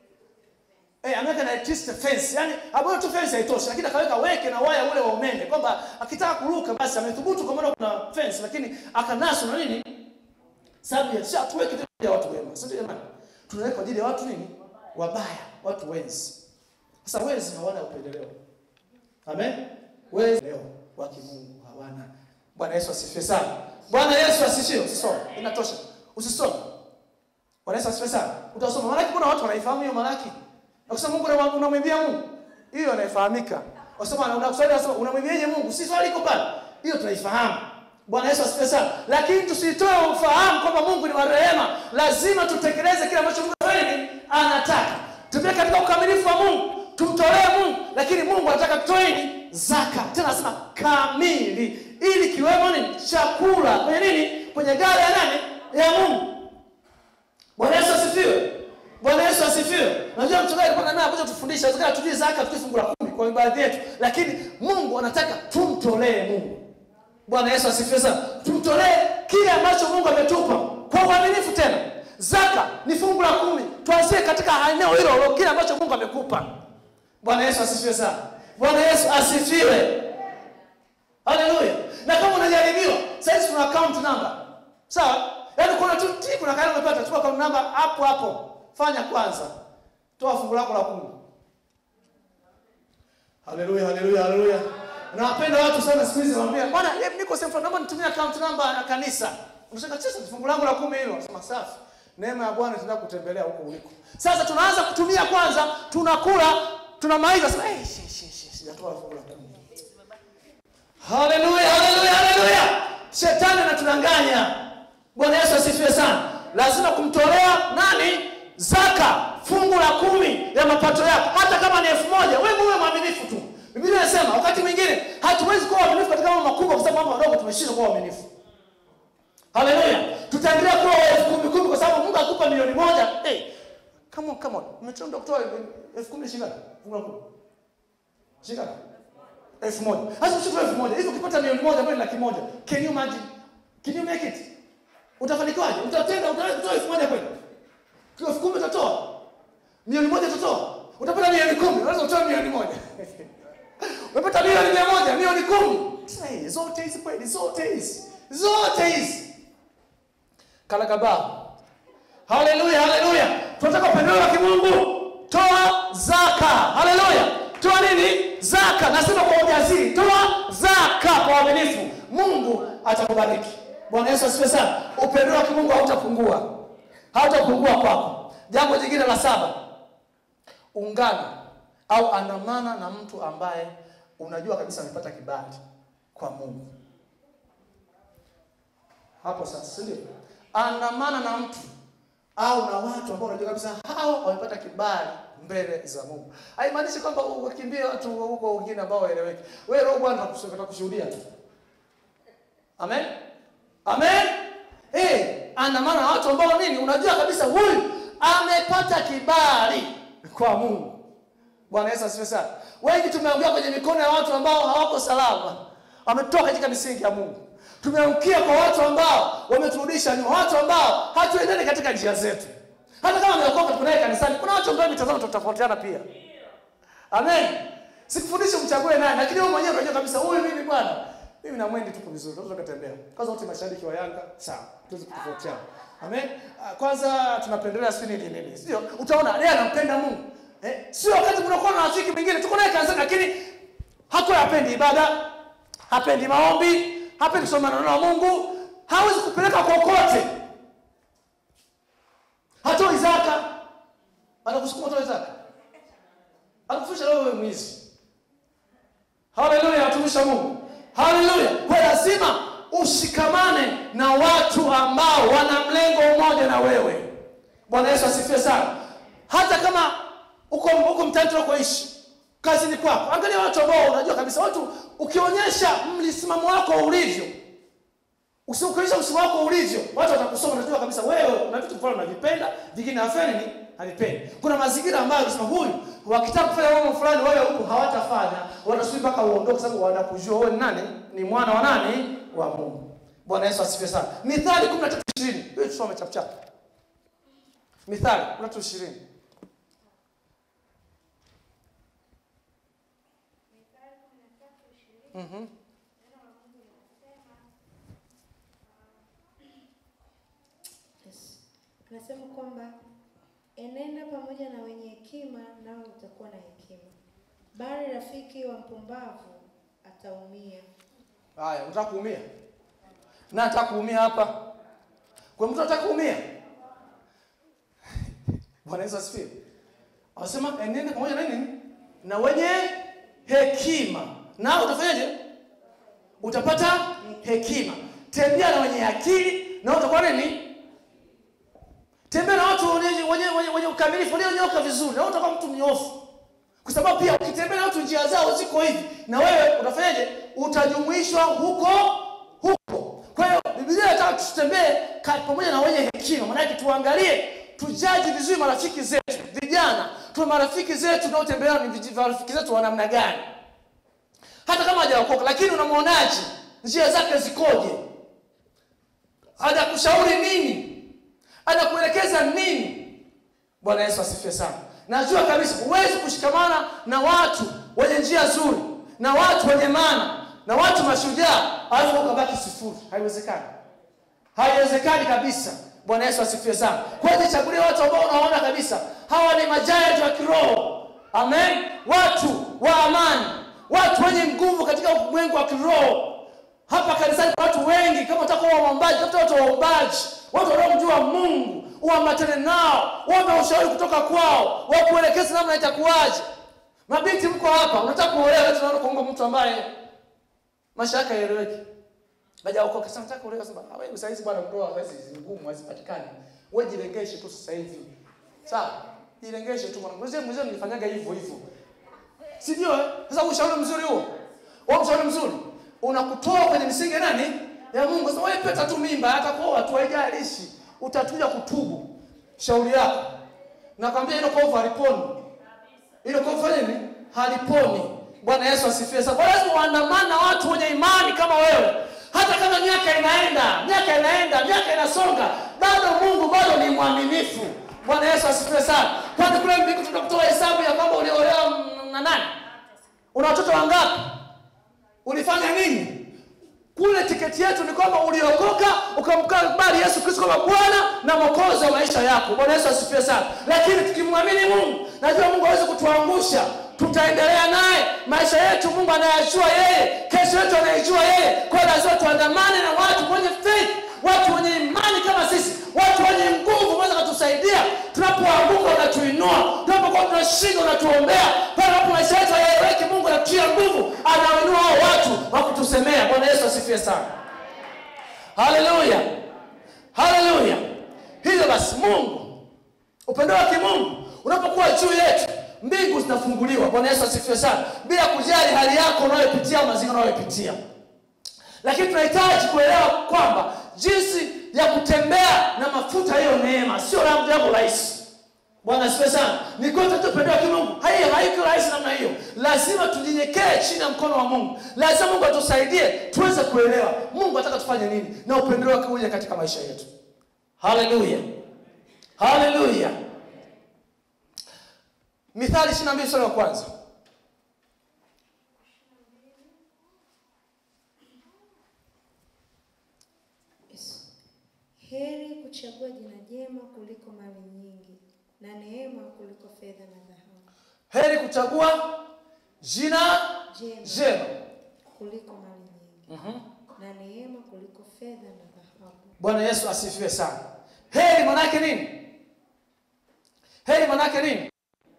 Eh, ameweka na electricity fence. Yaani hapo tu fence haitoshi, lakini akaweka weke na waya ule wa umeme kwamba akitaka kuruka basi amethubutu kwa maana kuna fence lakini akanaswa na nini? Sababu ya sha tuweke tu ya watu wema. Sio jamani? Tunaweka kwa ajili ya watu nini? Wabaya, watu wezi. Sasa wezi hawana upendeleo. Amen. Wezi leo wa kimungu hawana. Bwana Yesu asifiwe sana. Bwana Yesu asifiwe. Usisome. Inatosha. Usisome. Bwana Yesu asifiwe sana. Utasoma Malaki, kuna watu wanaifahamu hiyo Malaki. Akisema Mungu unamwa- unamwimbia Mungu. Hiyo inaifahamika. Wasema unakusaidia wasema unamwimbiaje Mungu? Si swali liko pale. Hiyo tunaifahamu. Bwana Yesu asifiwe sana. Lakini tusitoe ufahamu kwamba Mungu ni wa rehema. Lazima tutekeleze kile ambacho Mungu anafanya nini? Anataka. Tupie katika ukamilifu wa Mungu. Tumtolee Mungu, lakini Mungu anataka tutoe nini? Zaka. Tena anasema kamili ili kiwemo nini? Chakula kwenye nini? Kwenye gari ya nani? Ya Mungu. Bwana Yesu asifiwe. Bwana Yesu asifiwe. Unajua mchungaji alikuwa naye akuja tufundisha, inawezekana tujue zaka tujue fungu la kumi kwa baadhi yetu, lakini Mungu anataka tumtolee Mungu. Bwana Yesu asifiwe sana. Tumtolee kile ambacho Mungu ametupa kwa uaminifu tena. Zaka ni fungu la kumi. Tuanzie katika eneo hilo hilo kile ambacho Mungu amekupa. Bwana Yesu asifiwe sana. Bwana Yesu asifiwe. Haleluya. Na kama unajaribiwa, sasa tuna account number. Sawa? Yaani kuna tu ti kuna kale umepata, chukua account number hapo hapo. Fanya kwanza. Toa fungu lako la kumi. Haleluya, haleluya, haleluya. Nawapenda watu sana siku hizi nawaambia, "Bwana, hebu niko sehemu fulani, naomba nitumie account number ya kanisa." Unasema, "Sasa fungu langu la kumi hilo." Nasema, "Safi." Neema ya Bwana itaenda kutembelea huko uliko. Sasa tunaanza kutumia kwanza, tunakula, tunamaliza sema, "Eh, shi shi shi, sijatoa fungu la kumi." Haleluya, haleluya, haleluya. Shetani anatudanganya. Bwana Yesu asifiwe sana. Lazima kumtolea nani? Zaka, fungu la kumi ya mapato yako, hata kama ni elfu moja. Wewe muwe mwaminifu tu. Biblia inasema wakati mwingine hatuwezi kuwa waaminifu katika mambo makubwa, kwa sababu mambo madogo tumeshindwa kuwa waaminifu. Haleluya. Tutaendelea kuwa elfu kumi kumi, kwa sababu Mungu akupa milioni moja. Hey, come on, come on. Umetenda kutoa elfu kumi shilingi ngapi? Fungu la kumi. Shilingi ngapi? elfu moja hasa usichukue elfu moja hivi ukipata milioni moja ambayo ni laki moja can you imagine can you make it utafanikiwaje utatenda utaweza kutoa elfu moja kweli kwa elfu kumi utatoa milioni moja utatoa utapata milioni kumi unaweza utoa milioni moja umepata milioni mia moja milioni kumi Sasa, hey, zote hizi kweli zote hizi zote hizi kalakabao haleluya haleluya tunataka upendeleo wa kimungu toa zaka haleluya toa nini zaka nasema kwa ujasiri toa zaka kwa uaminifu mungu atakubariki bwana yesu asifiwe sana upendeleo wa kimungu hautapungua hautapungua kwako jambo jingine la saba ungana au andamana na mtu ambaye unajua kabisa amepata kibali kwa mungu hapo sasa si ndio andamana na mtu au na watu ambao unajua kabisa hao wamepata kibali mbele za Mungu. Haimaanishi kwamba ukimbie watu huko wengine ambao waeleweki. Wewe roho Bwana atakushuhudia tu. Amen. Amen. Eh, andamana na watu ambao nini? Unajua kabisa huyu amepata kibali kwa Mungu. Bwana Yesu asifiwe sana. Wengi tumeangukia kwenye mikono ya watu ambao hawako salama. Wametoka katika misingi ya Mungu. Tumeangukia kwa watu ambao wameturudisha nyuma, watu ambao hatuendani katika njia zetu. Hata kama ameokoka tuko naye kanisani, kuna watu ambao mitazamo tutafautiana pia. Amen. Sikufundishi mchague naye, lakini wewe mwenyewe unajua kabisa huyu mimi bwana, mimi na mwendi tuko vizuri, tunaweza kutembea. Kwanza wote mashabiki wa Yanga, sawa, tuweze kutofautiana. Amen. Ah, Kwanza tunapendelea sisi nini nini. Sio? Utaona yeye anampenda Mungu. Eh? Sio wakati mnakuwa na rafiki mwingine tuko naye kanisani lakini hakuwa hapendi ibada, hapendi maombi, hapendi kusoma neno la Mungu, hawezi kupeleka kokote. Hatoi zaka. Anakusukuma utoe zaka. Anakufundisha wewe mwizi. Haleluya, watumishi wa Mungu. Haleluya. Kwa lazima ushikamane na watu ambao wana mlengo mmoja na wewe. Bwana Yesu asifiwe sana. Hata kama uko uko mtaani tunakoishi, kazini kwako, angalia watu ambao unajua kabisa, watu ukionyesha msimamo wako ulivyo, usiukionyesha msimamo wako ulivyo, watu watakusoma, unajua kabisa wewe una vitu fulani unavipenda, vingine hafanyi ni havipendi. Kuna mazingira ambayo unasema huyu wakitaka kufanya mambo fulani wewe huku hawatafanya, watasubiri mpaka uondoke, sababu wanakujua wewe ni nani, ni mwana wa nani, wa Mungu. Bwana Yesu asifiwe sana. Mithali 13:20. Hiyo tusome chap chap. Mithali 13:20. Mhm. Yes. Nasema kwamba enenda pamoja na wenye hekima, nawe utakuwa na hekima, bali rafiki wa mpumbavu ataumia. Haya, unataka kuumia? Na nataka kuumia hapa. Kwa mtu anataka kuumia? Bwana Yesu asifiwe. Anasema enende pamoja na nini? Na wenye hekima. Na utafanyaje? Utapata hekima. Tembea na wenye akili na utakuwa nini? Tembea na watu wenye wenye wenye, wenye ukamilifu, walionyoka vizuri. Na utakuwa mtu mnyofu. Kwa sababu pia ukitembea na watu njia zao ziko hivi, na wewe utafanyaje? Utajumuishwa huko huko. Kwa hiyo Biblia inataka tutembee ka- pamoja na wenye hekima. Maana yake tuangalie, tujaji vizuri marafiki zetu. Vijana, tuna marafiki zetu tunaotembea ni viji- marafiki zetu wa namna gani? Hata kama hajaokoka, lakini unamwonaje? Njia zake zikoje? Anakushauri nini? Anakuelekeza nini? Bwana Yesu asifiwe sana. Najua kabisa huwezi kushikamana na watu wenye njia nzuri, na watu wenye maana, na watu mashujaa, alafu ukabaki sifuri. Haiwezekani, haiwezekani kabisa. Bwana Yesu asifiwe sana. Kwa hiyo chagulia watu ambao unaona kabisa hawa ni majayanti wa kiroho. Amen. Watu wa amani, watu wenye nguvu katika ulimwengu wa kiroho. Hapa kanisani kuna watu wengi, kama unataka kuwa waombaji, tafuta watu waombaji, watu wanaomjua Mungu, uambatane nao, uombe ushauri kutoka kwao, wakuelekeze namna itakuwaje. Mabinti mko hapa, unataka kuolewa, leo tunaona kuomba mtu ambaye maisha yake haeleweki. Hajaokoka. Sasa nataka kuolewa, sema "Ah, wewe sasa hizi bwana, ndoa sasa hizi ni ngumu, hazipatikani. Wewe jilengeshe tu sasa hivi. Sawa? Jilengeshe tu mwanangu. Mzee mzee nilifanyaga hivyo hivyo. Si ndio? eh? Sasa ushauri mzuri huo. Wewe ushauri mzuri unakutoa kwenye misingi ya nani? Ya Mungu. Sasa wewe peta tu mimba hata kwa tu haijalishi. Utakuja kutubu. Shauri yako. Nakwambia hilo kovu haliponi. Hilo kovu fanya nini? Haliponi. Bwana Yesu asifiwe. Sasa kwa lazima uandamane na watu wenye imani kama wewe. Hata kama miaka inaenda, miaka inaenda, miaka inasonga, bado Mungu bado ni mwaminifu. Bwana Yesu asifiwe sana. Kwani kule mbinguni tutakutoa hesabu ya kwamba uliolewa mm, na nani? Una watoto wangapi? Ulifanya nini? Kule tiketi yetu ni kwamba uliokoka ukamkubali Yesu Kristo kama Bwana na Mwokozi wa maisha yako. Bwana Yesu asifiwe sana. Lakini tukimwamini Mungu, najua Mungu hawezi kutuangusha. Tutaendelea naye maisha yetu, Mungu anayajua yeye, kesho yetu anaijua yeye. Kwa hiyo lazima tuandamane na watu wenye faith, watu wenye imani kama sisi, watu wenye nguvu, wanaweza kutusaidia tunapoanguka, unatuinua tunapokuwa tunashinda, unatuombea pale ambapo maisha yetu hayaeleweki. Mungu anatutia nguvu, anawainua hao watu wa kutusemea. Bwana Yesu asifiwe sana. Haleluya, haleluya. Hivyo basi, Mungu upendo wa kimungu unapokuwa juu yetu mbingu zinafunguliwa bwana yesu asifiwe sana bila kujali hali yako unayopitia mazingira unayopitia lakini tunahitaji kuelewa kwamba jinsi ya kutembea na mafuta hiyo neema sio la jambo rahisi bwana asifiwe sana ni kote tupendea kimungu hai haiko rahisi namna hiyo lazima tunyenyekee chini ya mkono wa mungu lazima mungu atusaidie tuweze kuelewa mungu anataka tufanye nini na upendeleo wake uje katika maisha yetu haleluya haleluya mithali ishiri na mbili sura ya kwanza Yesu. Heri kuchagua jina jema kuliko mali nyingi na neema kuliko fedha na dhahabu. heri kuchagua jina Jema jema kuliko mali nyingi na neema kuliko fedha na dhahabu. bwana yesu asifiwe sana heri manake nini heri manake nini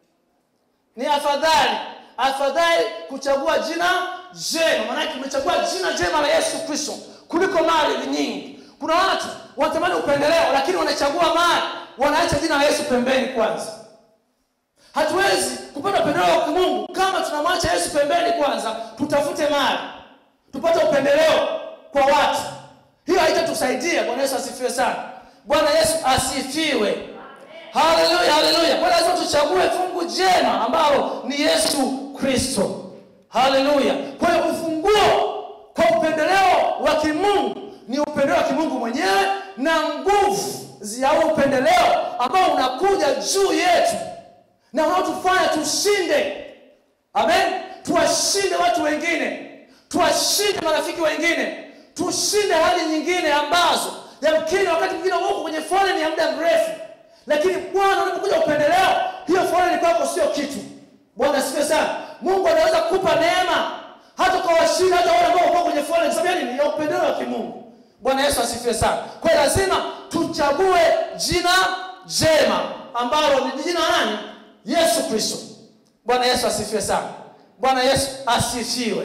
ni afadhali afadhali kuchagua jina jema manake umechagua jina jema la yesu kristo kuliko mali nyingi kuna watu wanatamani upendeleo lakini wanachagua mali wanaacha jina la yesu pembeni kwanza hatuwezi kupata upendeleo wa kimungu kama tunamwacha yesu pembeni kwanza tutafute mali tupate upendeleo kwa watu hiyo haitatusaidia bwana yesu asifiwe sana bwana yesu asifiwe haleluya haleluya kwa lazima tuchague fungu jema ambalo ni yesu kristo haleluya kwa hiyo ufunguo kwa upendeleo wa kimungu ni upendeleo wa kimungu mwenyewe na nguvu ya huo upendeleo ambao unakuja juu yetu na unaotufanya tushinde amen tuwashinde watu wengine tuwashinde marafiki wengine tushinde hali nyingine ambazo yamkini wakati mwingine huko kwenye foleni ya muda mrefu lakini bwana unapokuja upendeleo hiyo foleni kwako sio kitu bwana asifiwe sana mungu anaweza kukupa neema hata kwa washinda hata wale ambao wako kwenye foleni sababu yani ni ya upendeleo wa kimungu bwana yesu asifiwe sana kwa hiyo lazima tuchague jina jema ambalo ni jina la nani yesu kristo bwana yesu asifiwe sana bwana yesu asifiwe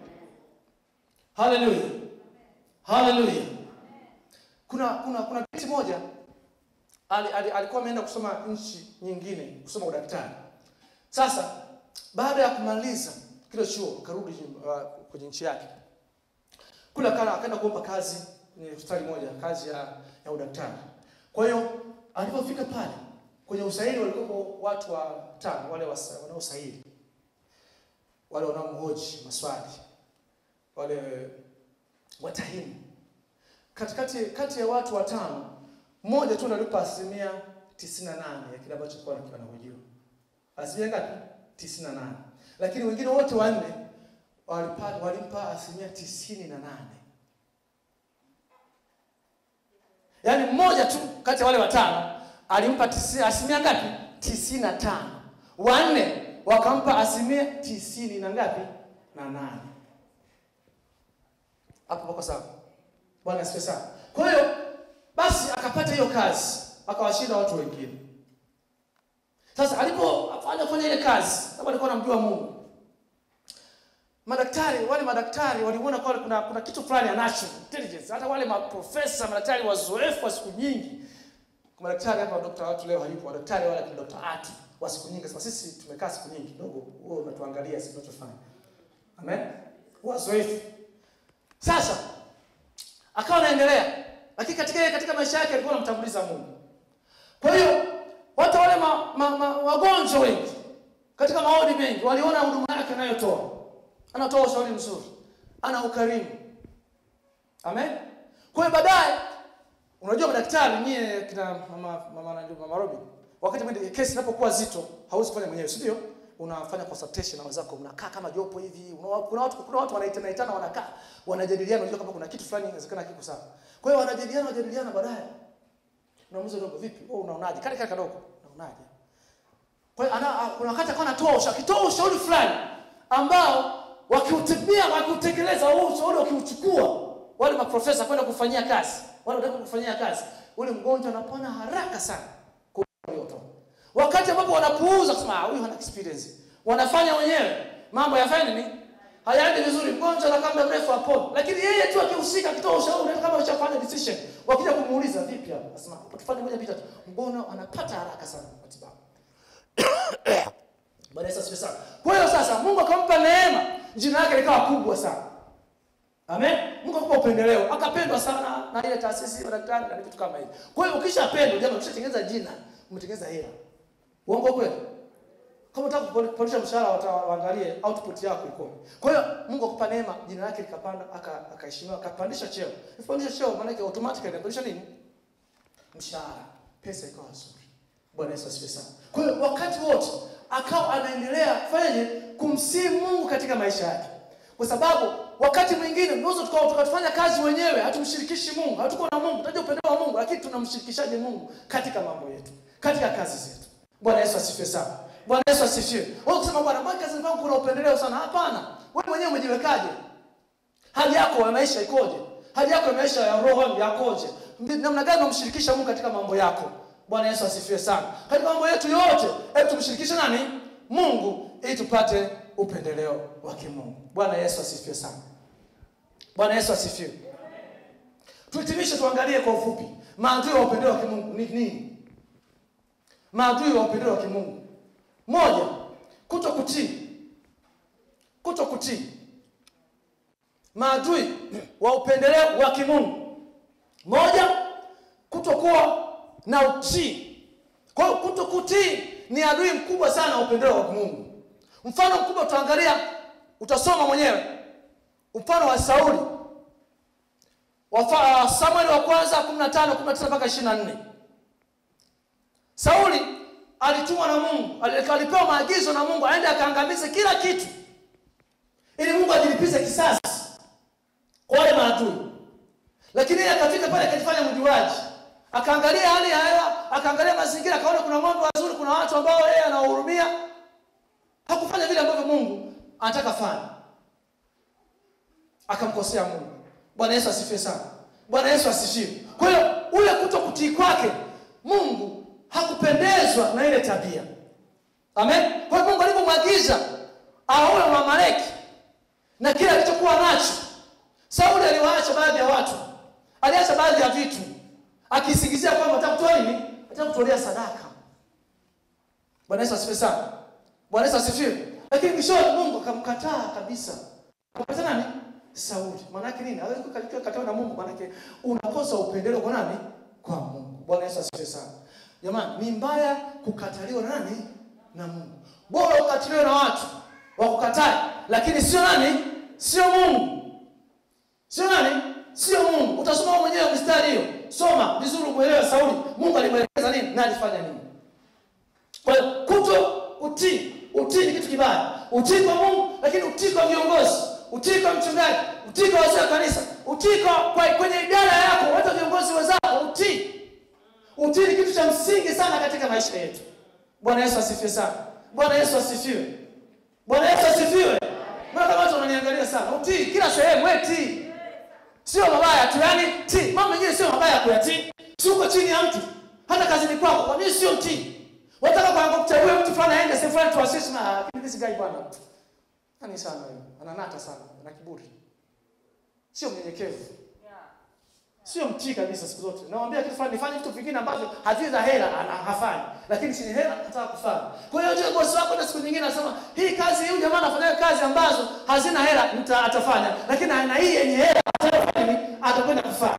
haleluya haleluya kuna kuna kuna binti moja ali, ali, alikuwa ameenda kusoma nchi nyingine kusoma udaktari sasa baada ya kumaliza kile chuo akarudi uh, kwenye nchi yake kule akana akaenda kuomba kazi kwenye hospitali moja kazi ya, ya udaktari kwa hiyo alipofika pale kwenye usaili walikuwepo watu watano wale wasa- wanaosaili wale wanaomhoji maswali wale watahimu katikati kati ya watu watano mmoja tu ndo alipa asilimia 98 ya kile ambacho alikuwa anakiwa anahojiwa asilimia ngapi 98 lakini wengine wote wanne walipa- walimpa asilimia tisini na nane yaani mmoja tu kati ya wale watano alimpa tisi- asilimia ngapi tisini na tano wanne wakampa asilimia tisini na ngapi na nane hapo pako sawa bwana asifiwe sana kwa hiyo basi akapata hiyo kazi akawashinda watu wengine sasa alipofanya kufanya ile kazi sababu alikuwa anamjua mungu madaktari wale madaktari walimuona kwa kuna, kuna kitu fulani anacho intelligence hata wale maprofesa madaktari wazoefu wa siku nyingi Kwa madaktari hapa dokta watu leo hayupo madaktari wale kina dokta atu wa siku nyingi sema sisi tumekaa siku nyingi kidogo wewe unatuangalia sisi tunachofanya amen wazoefu sasa akawa anaendelea lakini katika katika maisha yake alikuwa anamtanguliza mungu kwa hiyo watu wale ma, ma, ma, wagonjwa wengi katika maoni mengi waliona huduma yake anayotoa anatoa ushauri mzuri ana ukarimu amen kwa hiyo baadaye unajua madaktari nyie kina mama mama, mama, mama Robin wakati mwingine kesi inapokuwa zito hauwezi kufanya mwenyewe si ndio unafanya consultation na wenzako mnakaa kama jopo hivi una- kuna watu kuna watu wanaitana itana wanakaa wanajadiliana unajua kama kuna kitu fulani inawezekana kiko sawa kwa hiyo wanajadiliana wanajadiliana baadaye unamuuliza dogo vipi wewe unaonaje kale kale kadogo unaonaje kwa hiyo ana kuna wakati akawa anatoa ushauri akitoa ushauri fulani ambao wakiutumia wakiutekeleza huo ushauri wakiuchukua wale maprofesa kwenda kufanyia kazi wale wanataka kufanyia kazi ule mgonjwa anapona haraka sana kwa uliotoa wakati ambapo wanapuuza kusema "Ah, huyu hana experience wanafanya wenyewe mambo yafanye nini hayaendi vizuri mgonjwa anakaa muda mrefu apone lakini yeye tu akihusika akitoa ushauri hata kama ushafanya decision wakija kumuuliza vipi hapa nasema hapo tufanye moja mbili tatu mbona anapata haraka sana matibabu Bwana Yesu asifiwe sana. Kwa hiyo sasa Mungu akampa neema, jina lake likawa kubwa sana. Amen. Mungu akampa upendeleo, akapendwa sana na ile taasisi ya madaktari na vitu kama hivi. Kwa hiyo ukishapendwa, jamani, ukishatengeneza jina, umetengeneza hela. Uongo kweli? Kama unataka kupandisha mshahara wata- waangalie output yako iko. Kwa hiyo Mungu akupa neema, jina lake likapanda, aka- akaheshimiwa, akapandisha cheo. Akipandisha cheo maana yake automatically inapandisha nini? Mshahara. Pesa ikawa nzuri. Bwana Yesu asifiwe sana. Kwa hiyo wakati wote akawa anaendelea fanyaje kumsihi Mungu katika maisha yake, kwa sababu wakati mwingine tunaweza tukawa tukatufanya kazi wenyewe, hatumshirikishi Mungu, hatuko na Mungu, tunajua upendo wa Mungu, lakini tunamshirikishaje Mungu katika mambo yetu, katika kazi zetu. Bwana Yesu asifiwe sana. Bwana Yesu asifiwe. Wewe kusema bwana, mbona kazi zangu kuna upendeleo sana? Hapana, wewe mwenyewe umejiwekaje? hali yako ya maisha ikoje hali yako ya maisha ya roho yakoje Mbi- namna gani unamshirikisha mungu katika mambo yako bwana yesu asifiwe sana katika mambo yetu yote hebu tumshirikishe nani mungu ili tupate upendeleo wa kimungu bwana yesu asifiwe sana bwana yesu asifiwe tuhitimishe tuangalie kwa ufupi maadui wa upendeleo wa kimungu ni nini maadui wa upendeleo wa kimungu moja kuto kutii kuto kutii maadui wa upendeleo wa kimungu moja kutokuwa na utii kwa hiyo kuto kutii ni adui mkubwa sana wa upendeleo wa kimungu mfano mkubwa utaangalia utasoma mwenyewe mfano wa sauli Wafa- samueli wa kwanza 15 19 mpaka 24 sauli alitumwa na mungu ali- alipewa maagizo na mungu aende akaangamize kila kitu ili mungu ajilipize kisasi kwa wale maadui lakini yeye akafika pale akajifanya mjuaji akaangalia hali ya hewa akaangalia mazingira akaona kuna ng'ombe wazuri kuna watu ambao yeye anawahurumia hakufanya vile ambavyo mungu anataka fanya akamkosea mungu bwana yesu asifiwe sana bwana yesu asifiwe kwa hiyo ule kuto kutii kwake mungu hakupendezwa na ile tabia amen kwa hiyo mungu alipomwagiza aue mwamaleki na kile alichokuwa nacho sauli aliwaacha baadhi ya watu aliacha baadhi ya vitu akisingizia kwamba ataka kutoa nini ataka kutolea sadaka bwana yesu asifiwe sana bwana yesu asifiwe lakini mwishoni mungu akamkataa kabisa akamkataa nani sauli maanake nini hawezi kukataliwa na mungu maanake unakosa upendeleo kwa nani kwa mungu bwana yesu asifiwe sana jamani ni mbaya kukataliwa na nani na mungu bora ukatiliwe na watu wakukatae lakini sio nani sio mungu sio nani sio mungu utasoma wewe mwenyewe mistari hiyo soma vizuri umwelewe sauli mungu alimwelekeza nini na alifanya nini kwa hiyo kuto utii utii ni kitu kibaya utii kwa mungu lakini utii kwa viongozi utii kwa mchungaji utii kwa wazee wa kanisa utii kwa, kwa kwenye idara yako hata viongozi wenzako utii utii ni kitu cha msingi sana katika maisha yetu bwana yesu asifiwe sana bwana yesu asifiwe bwana yesu asifiwe mbona kama watu wananiangalia sana utii kila sehemu we tii sio mabaya tu yani tii mambo mengine sio mabaya kuyatii si uko chini ya mtu hata kazini kwako kwa nini sio mtii wataka kwa kuteue mtu fulani aende sehemu fulani tuasisi na lakini this guy bwana nani sana huyo ananata sana ana kiburi sio mnyenyekevu sio mtii kabisa siku zote nawambia kitu fulani nifanye vitu vingine ambavyo hazii za hela ana hafanyi lakini chini hela nataka kufanya kwa hiyo ndio bosi wako na siku nyingine anasema hii kazi huyu jamaa anafanya kazi ambazo hazina hela mta atafanya lakini na hii yenye hela atafanya nini atakwenda kufanya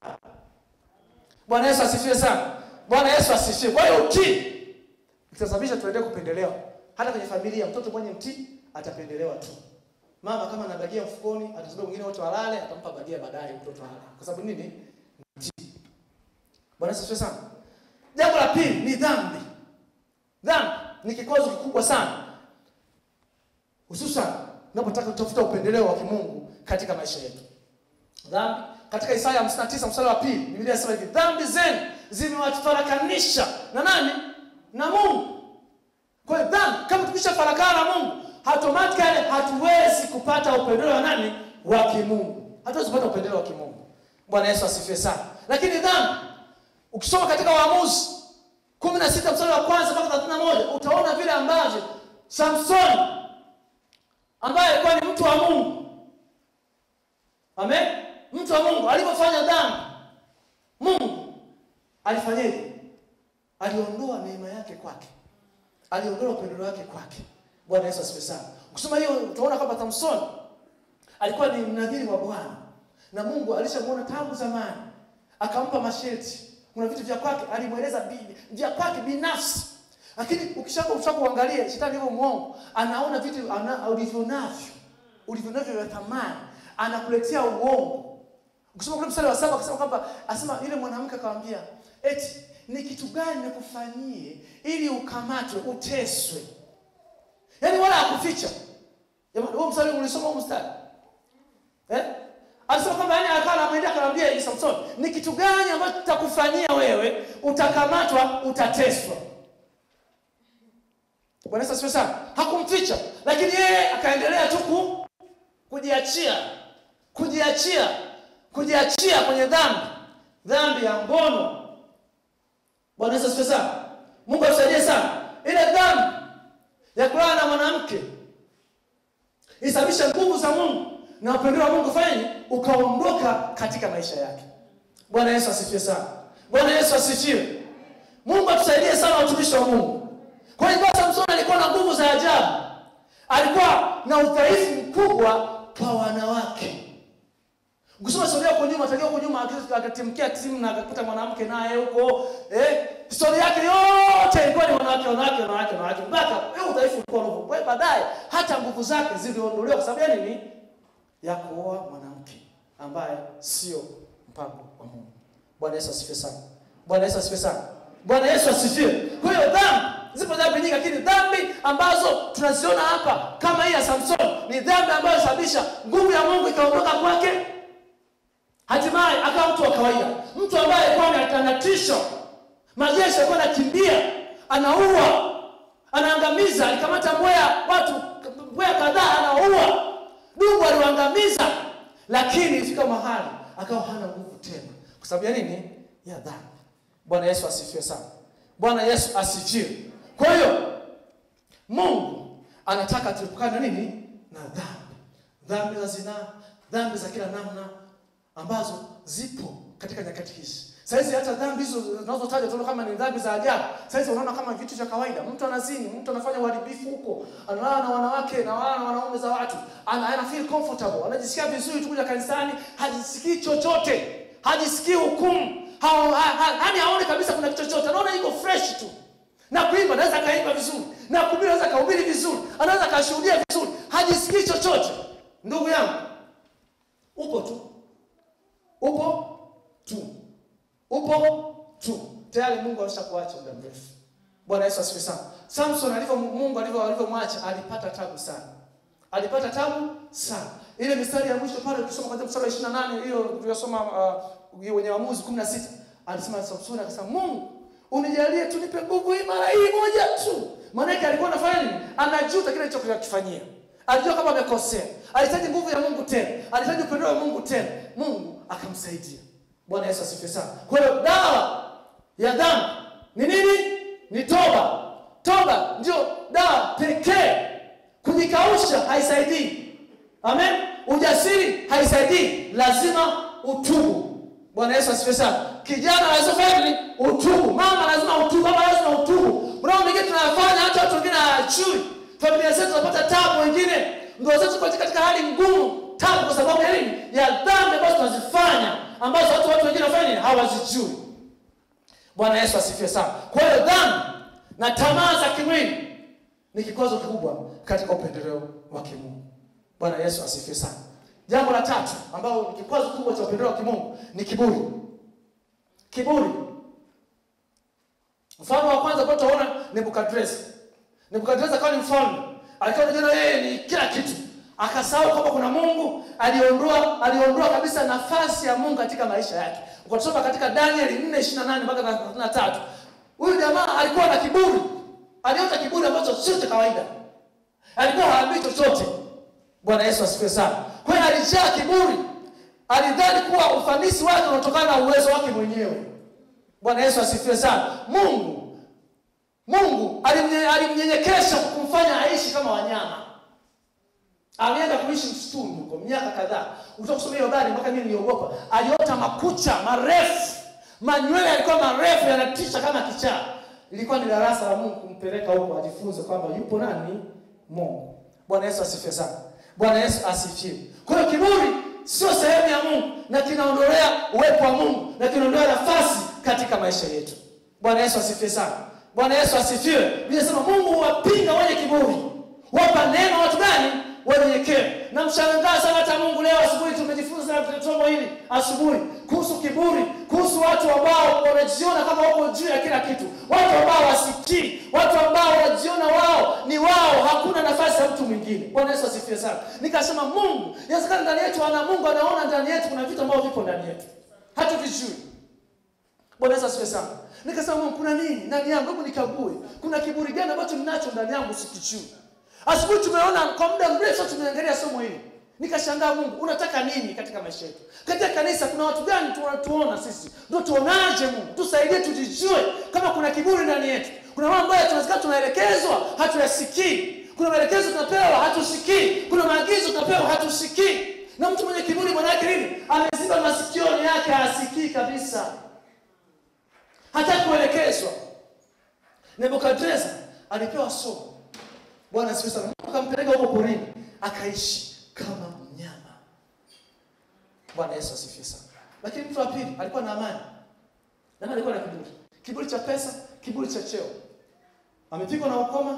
bwana yesu asifiwe sana bwana yesu asifiwe kwa hiyo utii itasababisha tuendelee kupendelewa hata kwenye familia mtoto mwenye mtii atapendelewa tu mama kama ana bagia mfukoni atazuia wengine wote walale atampa bagia baadaye mtoto alale kwa sababu nini mtii bwana yesu asifiwe sana jambo la pili ni dhambi dhambi ni kikwazo kikubwa sana hususan unapotaka kutafuta upendeleo wa kimungu katika maisha yetu dhambi katika isaya 59 mstari wa pili biblia inasema hivi dhambi zenu zimewafarakanisha na nani na mungu kwa hiyo dhambi kama tukishafarakana na mungu automatically hatuwezi kupata upendeleo wa nani wa kimungu hatuwezi kupata upendeleo wa kimungu bwana yesu asifiwe sana lakini dhambi ukisoma katika waamuzi kumi na sita mstari wa kwanza mpaka thelathini na moja utaona vile ambavyo samsoni ambaye alikuwa ni mtu wa mungu amen mtu wa mungu alipofanya dhambi mungu alifanyeje aliondoa neema yake kwake aliondoa upendo wake kwake bwana yesu asifiwe sana ukisoma hiyo utaona kwamba samsoni alikuwa ni mnadhiri wa bwana na mungu alishamwona tangu zamani akampa masharti kuna vitu vya kwake alimweleza bi- vya kwake binafsi lakini ukishaka ukishaka kuangalia shetani hivyo mwongo anaona vitu ana, ulivyo navyo ulivyo navyo vya thamani anakuletea uongo ukisoma kule mstari wa saba akasema kwamba asema yule mwanamke akamwambia eti ni kitu gani nikufanyie ili ukamatwe uteswe yaani wala akuficha jamani huo mstari ulisoma huo mstari eh alisema kwamba yani akawa anamwendea akamwambia hivi Samson ni kitu gani ambacho tutakufanyia wewe utakamatwa utateswa Bwana Yesu asifiwe sana hakumficha lakini yeye akaendelea tu ku- kujiachia kujiachia kujiachia kwenye dhambi dhambi ya ngono Bwana Yesu asifiwe sana Mungu atusaidie sana ile dhambi ya kulala na mwanamke isababisha nguvu za Mungu na upendo wa Mungu fanye ukaondoka katika maisha yake. Bwana Yesu asifiwe sana. Bwana Yesu asifiwe. Mungu atusaidie sana watumishi wa Mungu. Kwa hiyo Samson alikuwa na nguvu za ajabu, alikuwa na udhaifu mkubwa kwa wanawake. Ukisoma historia huko nyuma, tangia huko nyuma akis- akatimkia timu na akakuta mwanamke naye huko eh, historia yake yote ilikuwa ni wanawake wanawake wanawake wanawake mpaka eh, udhaifu ulikuwa unapo. Kwa hiyo baadaye hata nguvu zake ziliondolewa kwa sababu ya nini? Ya kuoa mwanamke ambaye sio mpango wa Mungu. Bwana Yesu asifiwe sana. Bwana Yesu asifiwe sana. Bwana Yesu asifiwe. Kwa hiyo dhambi zipo dhambi nyingi, lakini dhambi ambazo tunaziona hapa kama hii ya Samson ni dhambi ambayo sababisha nguvu ya Mungu ikaondoka kwake hatimaye akawa mtu wa kawaida mtu ambaye alikuwa ana- anatisha majeshi alikuwa anakimbia anaua anaangamiza alikamata mbweha watu mbweha kadhaa anaua dubu aliwaangamiza lakini ifika mahali akawa hana nguvu tena kwa sababu ya nini ya dhambi bwana yesu asifiwe sana bwana yesu asifiwe kwa hiyo mungu anataka tuepukane na nini na dhambi dhambi za zinaa dhambi za kila namna ambazo zipo katika nyakati hizi saizi hata dhambi hizo zinazotaja tunaona kama ni dhambi za ajabu saizi unaona kama vitu vya kawaida mtu anazini mtu anafanya uharibifu huko analala na wanawake na wala na wanaume za watu ana, ana feel comfortable anajisikia vizuri tu kuja kanisani hajisikii chochote hajisikii hukumu ha, ha, ha, yani haone kabisa kuna kitu chochote anaona iko fresh tu na kuimba anaweza akaimba vizuri na kuhubiri anaweza akahubiri vizuri anaweza akashuhudia vizuri hajisikii chochote ndugu yangu upo tu upo tu upo tu tayari mungu ameshakuacha muda mrefu bwana yesu asifiwe sana samson alivyo mungu alivyo alivyomwacha alipata tabu sana alipata tabu sana ile mistari ya mwisho pale ukisoma kwanzia mstari wa 28 hiyo tuliyosoma uh, hiyo wenye waamuzi 16 alisema samson akasema mungu unijalie tu nipe nguvu hii mara hii moja tu maanake alikuwa anafanya nini anajuta kile alichokifanyia alijua kama amekosea alihitaji nguvu ya mungu tena alihitaji upendo wa mungu tena mungu akamsaidia bwana yesu asifiwe sana kwa hiyo dawa ya dhambi ni nini ni toba toba ndio dawa pekee kujikausha haisaidii amen ujasiri haisaidii lazima utubu bwana yesu asifiwe sana kijana lazima fanya nini utubu mama lazima utubu baba lazima utubu mnao mengine tunayafanya hata watu wengine hawajui familia zetu zinapata tabu wengine ndoa zetu ziko katika hali ngumu tabu kwa sababu ya nini ya dhambi ambazo tunazifanya ambazo watu watu wengine wafanya nini hawazijui bwana yesu asifiwe sana kwa hiyo dhambi na tamaa za kimwili ni kikwazo kikubwa katika upendeleo wa kimungu bwana yesu asifiwe sana jambo la tatu ambalo ni kikwazo kikubwa cha upendeleo wa kimungu ni kiburi kiburi mfano wa kwanza ambao tunaona nebukadreza nebukadreza akawa ni mfalme alikuwa anajiona yeye ni kila kitu akasahau kwamba kuna mungu aliondoa aliondoa kabisa nafasi ya mungu katika maisha yake ukasoma katika danieli 4 28 mpaka 33 huyu jamaa alikuwa na kiburi aliota kiburi ambacho sio cha kawaida alikuwa haambii chochote bwana yesu asifiwe sana kwa hiyo alijaa kiburi alidhani kuwa ufanisi wake unatokana na uwezo wake mwenyewe bwana yesu asifiwe sana mungu mungu alimnye- alimnyenyekesha kwa kumfanya aishi kama wanyama alienda kuishi msituni huko miaka kadhaa utakusomea hiyo habari mpaka mimi niliogopa aliota makucha marefu manywele yalikuwa marefu yanatisha kama kichaa ilikuwa ni darasa la mungu kumpeleka huko ajifunze kwamba yupo nani mungu bwana yesu asifiwe sana bwana yesu asifiwe kwa hiyo kiburi sio sehemu ya mungu na kinaondolea uwepo wa mungu na kinaondolea nafasi katika maisha yetu bwana yesu asifiwe sana bwana yesu asifiwe Biblia inasema mungu huwapinga wenye kiburi wapa neno watu gani wanyenyekevu na mshangaa sana hata mungu leo asubuhi tumejifunza katika somo hili asubuhi kuhusu kiburi kuhusu watu ambao wanajiona kama wako juu ya kila kitu watu ambao wasikii watu ambao wanajiona wao ni wao hakuna nafasi ya mtu mwingine bwana yesu asifiwe sana nikasema mungu inawezekana ndani yetu ana mungu anaona ndani yetu kuna vitu ambavyo vipo ndani yetu hatuvijui bwana yesu asifiwe sana nikasema mungu kuna nini ndani yangu hebu nikague kuna kiburi gani ambacho ninacho ndani yangu sikijui asubuhi tumeona kwa muda mrefu tumeangalia somo hili nikashangaa mungu unataka nini katika maisha yetu katika kanisa kuna watu gani tunatuona sisi ndo tuonaje mungu tusaidie tujijue kama kuna kiburi ndani yetu kuna mambo ambayo tunawezekana tunaelekezwa hatuyasikii kuna maelekezo tunapewa hatusikii kuna maagizo tunapewa hatusikii na mtu mwenye kiburi maana yake nini ameziba masikioni yake hasikii kabisa hataki kuelekezwa nebukadreza alipewa somo bwana asifiwe sana mungu akampeleka huko porini akaishi kama mnyama bwana yesu asifiwe sana lakini mtu wa pili alikuwa na amani nani alikuwa na kiburi kiburi cha pesa kiburi cha cheo amepigwa na ukoma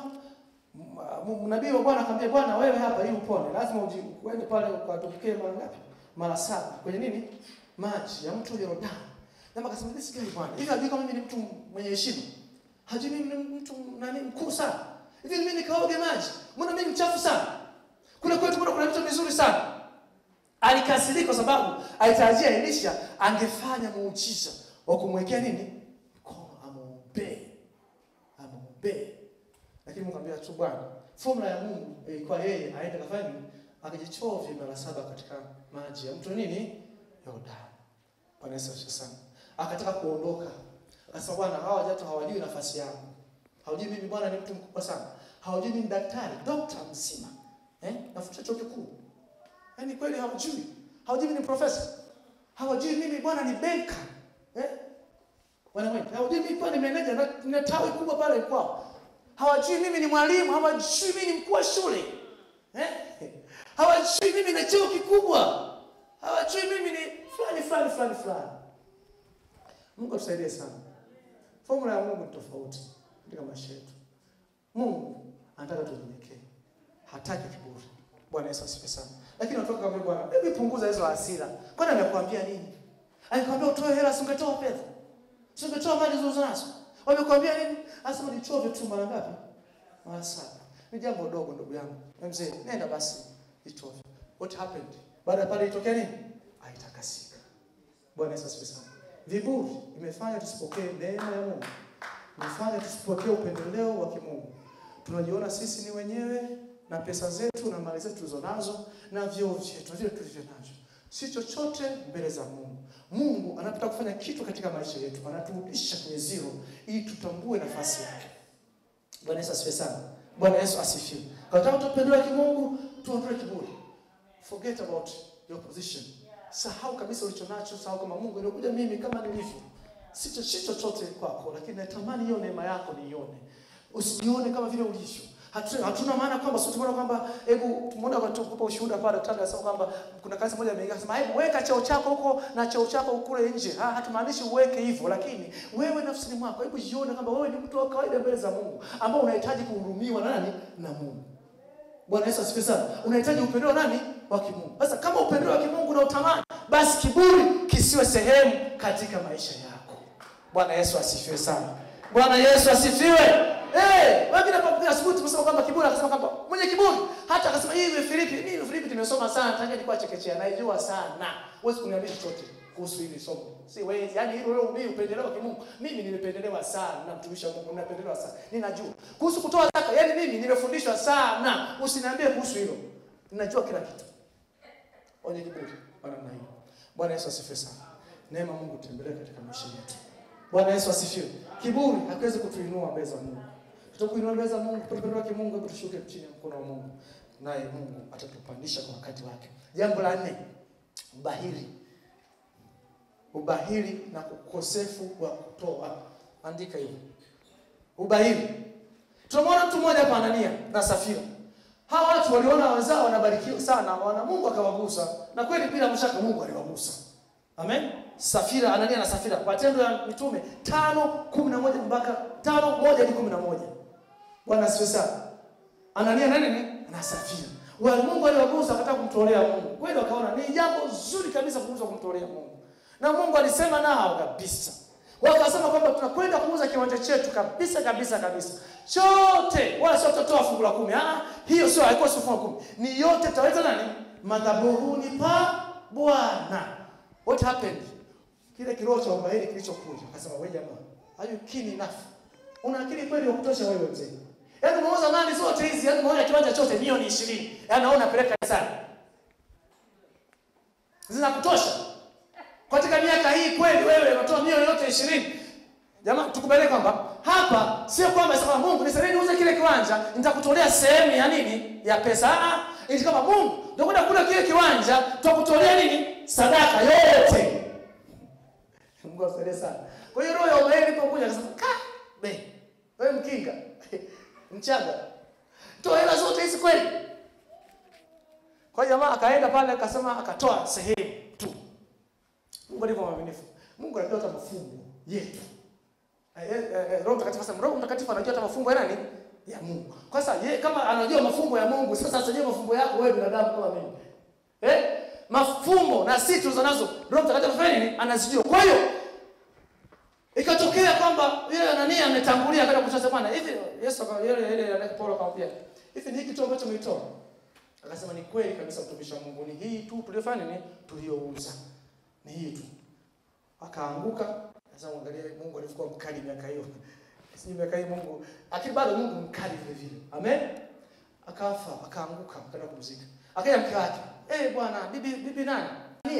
M- m- nabii wa bwana akamwambia bwana wewe hapa ili upone lazima uji- uende pale ukatupikie mara ngapi mara saba kwenye nini maji ya mto yordani Naye akasema this guy bwana hivi hajui kama mimi ni mtu mwenye heshima hajui mimi ni mtu nani mkuu sana hivi mimi nikaoge maji mbona mimi mchafu sana kule kwetu mbona kuna vitu vizuri sana alikasirika kwa sababu alitarajia elisha angefanya muujiza wa kumwekea nini mkono amwombee amwombee lakini mungu ambia tu bwana fomula ya mungu ilikuwa yeye aende kafanya nini akajichovye mara saba katika maji ya mto nini yordani bwana yesu asifiwe sana akataka kuondoka akasema bwana hawa watu hawajui nafasi yangu hawajui mimi bwana ni mtu mkubwa sana hawajui mimi ni daktari dokta mzima eh? nafuta chuo kikuu yaani kweli hawajui hawajui mimi ni profesa hawajui mimi bwana ni benka eh? wanawake hawajui mimi bwana ni meneja na, na tawi kubwa pale kwao hawajui mimi ni mwalimu hawajui mimi ni mkuu wa shule eh? hawajui mimi na cheo kikubwa hawajui mimi ni fulani fulani fulani fulani mungu atusaidie sana fomula ya mungu ni tofauti katika maisha yetu mungu anataka tunyenyekee hataki kiburi bwana yesu asifiwe sana lakini watoka kama bwana hebu punguza hizo hasira kwani amekuambia nini alikwambia utoe hela singetoa fedha singetoa mali zozo nazo wamekwambia nini asema nichove tu mara ngapi mara saba ni jambo dogo ndugu yangu Na mzee nenda basi ichove what happened baada ya pale itokea nini aitakasika bwana yesu asifiwe sana viburi imefanya tusipokee neema ya mungu imefanya tusipokee upendeleo wa kimungu tunajiona sisi ni wenyewe na pesa zetu na mali zetu tulizo nazo na vyeo vyetu na vile tulivyo navyo si chochote mbele za mungu mungu anapotaka kufanya kitu katika maisha yetu anaturudisha kwenye zero ili tutambue nafasi yake bwana yesu asifiwe sana bwana yesu asifiwe kataka tupendelewa kimungu tuondoe kiburi forget about your position sahau kabisa ulicho nacho sahau kama mungu nilikuja mimi kama nilivyo si cho- si chochote kwako lakini natamani hiyo neema yako niione usijione kama vile ulivyo Hatu- hatuna maana kwamba sio tumeona kwamba hebu tumeona kwa tukupa ushuhuda pale daktari anasema kwamba kuna kazi moja ameingia akasema hebu weka cheo chako huko na cheo chako kule nje ha, hatumaanishi uweke hivyo lakini wewe nafsini mwako hebu jione kwamba wewe ni mtu wa kawaida mbele za Mungu ambao unahitaji kuhurumiwa na nani na Mungu Bwana Yesu asifiwe sana. Unahitaji upendeleo nani? Wa kimungu. Sasa kama upendeleo wa kimungu na utamani, basi kiburi kisiwe sehemu katika maisha yako. Bwana Yesu asifiwe sana. Bwana Yesu asifiwe. Eh, wengine hapa asubuhi tumesema kwamba kiburi akasema kwamba mwenye kiburi hata akasema hii ni Filipi, mimi Filipi nimesoma sana tangu nilikuwa chekechea, naijua sana. Huwezi kuniambia chochote kuhusu hili somo. Si wewe, yani hilo wewe mimi upendeleo wa kimungu. Mimi nimependelewa sana na mtumishi wa Mungu, ninapendelewa sana. Ninajua. Kuhusu kutoa zaka, yani mimi nimefundishwa sana. Usiniambie kuhusu hilo. Ninajua kila kitu. Wenye kiburi wa namna hiyo. Bwana Yesu asifiwe sana. Neema ya Mungu tembelee katika maisha yetu. Bwana Yesu asifiwe. Kiburi hakiwezi kutuinua mbele za Mungu. Tutakuinua mbele za Mungu, tupendelewa kimungu, hebu tushuke chini ya mkono wa Mungu. naye Mungu atatupandisha kwa wakati wake. Jambo la nne, ubahili. Ubahili na ukosefu wa kutoa. Andika hiyo, ubahili. Tunamwona mtu mmoja hapa, Anania na Safira. Hawa watu waliona wenzao wanabarikiwa sana, wana Mungu akawagusa, na kweli bila mashaka Mungu aliwagusa. Amen. Safira, Anania na Safira, Matendo ya Mitume tano kumi na moja mpaka tano moja hadi kumi na moja. Bwana asifiwe sana. Anania na nini na Safira, wale Mungu aliwagusa, akataka kumtolea Mungu. Kweli wakaona ni jambo zuri kabisa kuuza kumtolea Mungu, na Mungu alisema nao kabisa. Wakasema kwamba tunakwenda kuuza kiwanja chetu kabisa kabisa kabisa chote, wala sio tutatoa fungu la kumi. Ah, hiyo sio, haikuwa sio fungu la kumi, ni yote tutaweza nani madhabahuni pa Bwana. What happened? Kile kiroho cha ubahili kilichokuja, akasema wewe jamaa, are you keen enough? Una akili kweli ya kutosha wewe mzee? Yaani umeuza mali zote hizi, yaani umeona kiwanja chote milioni 20. Yaani naona napeleka sana. Zinakutosha? Katika miaka hii kweli wewe unatoa milioni yote 20. Jamaa tukubaliane kwamba hapa sio kwamba sema Mungu nisaidie niuze kile kiwanja, nitakutolea sehemu ya nini? Ya pesa. Ah, ili kama Mungu ndio kwenda kula kile kiwanja, tutakutolea nini? Sadaka yote. Mungu asaidie sana. Kwa hiyo roho ya ubahili ilipokuja akasema, "Ka, be, wewe mkinga." Mchaga. Toa hela zote hizi kweli? Kwa hiyo jamaa akaenda pale akasema akatoa sehemu tu. Mungu alivyo mwaminifu. Mungu anajua hata mafumbo yetu. Eh, eh, eh, Roho Mtakatifu sasa Roho Mtakatifu anajua hata mafumbo ya nani? Ya Mungu. Kwa sasa yeye kama anajua mafumbo ya Mungu, sasa asijue mafumbo yako wewe binadamu kama mimi. Eh? Mafumbo na sisi tulizo nazo Roho Mtakatifu anafanya nini? Anazijua. Kwa hiyo ikatokea kwamba yule Anania ametangulia akaenda kutoa bwana hivi Yesu aka yule yule yule Paulo akamwambia hivi ni kitu ambacho umeitoa akasema ni kweli kabisa mtumishi wa Mungu ni hii tu tuliyofanya nini tuliyouza ni hii tu akaanguka sasa muangalie Mungu alivyokuwa mkali miaka hiyo sisi miaka hii Mungu lakini bado Mungu mkali vile vile amen akafa akaanguka akaenda kumzika akaja mke wake eh bwana bibi bibi nani Ania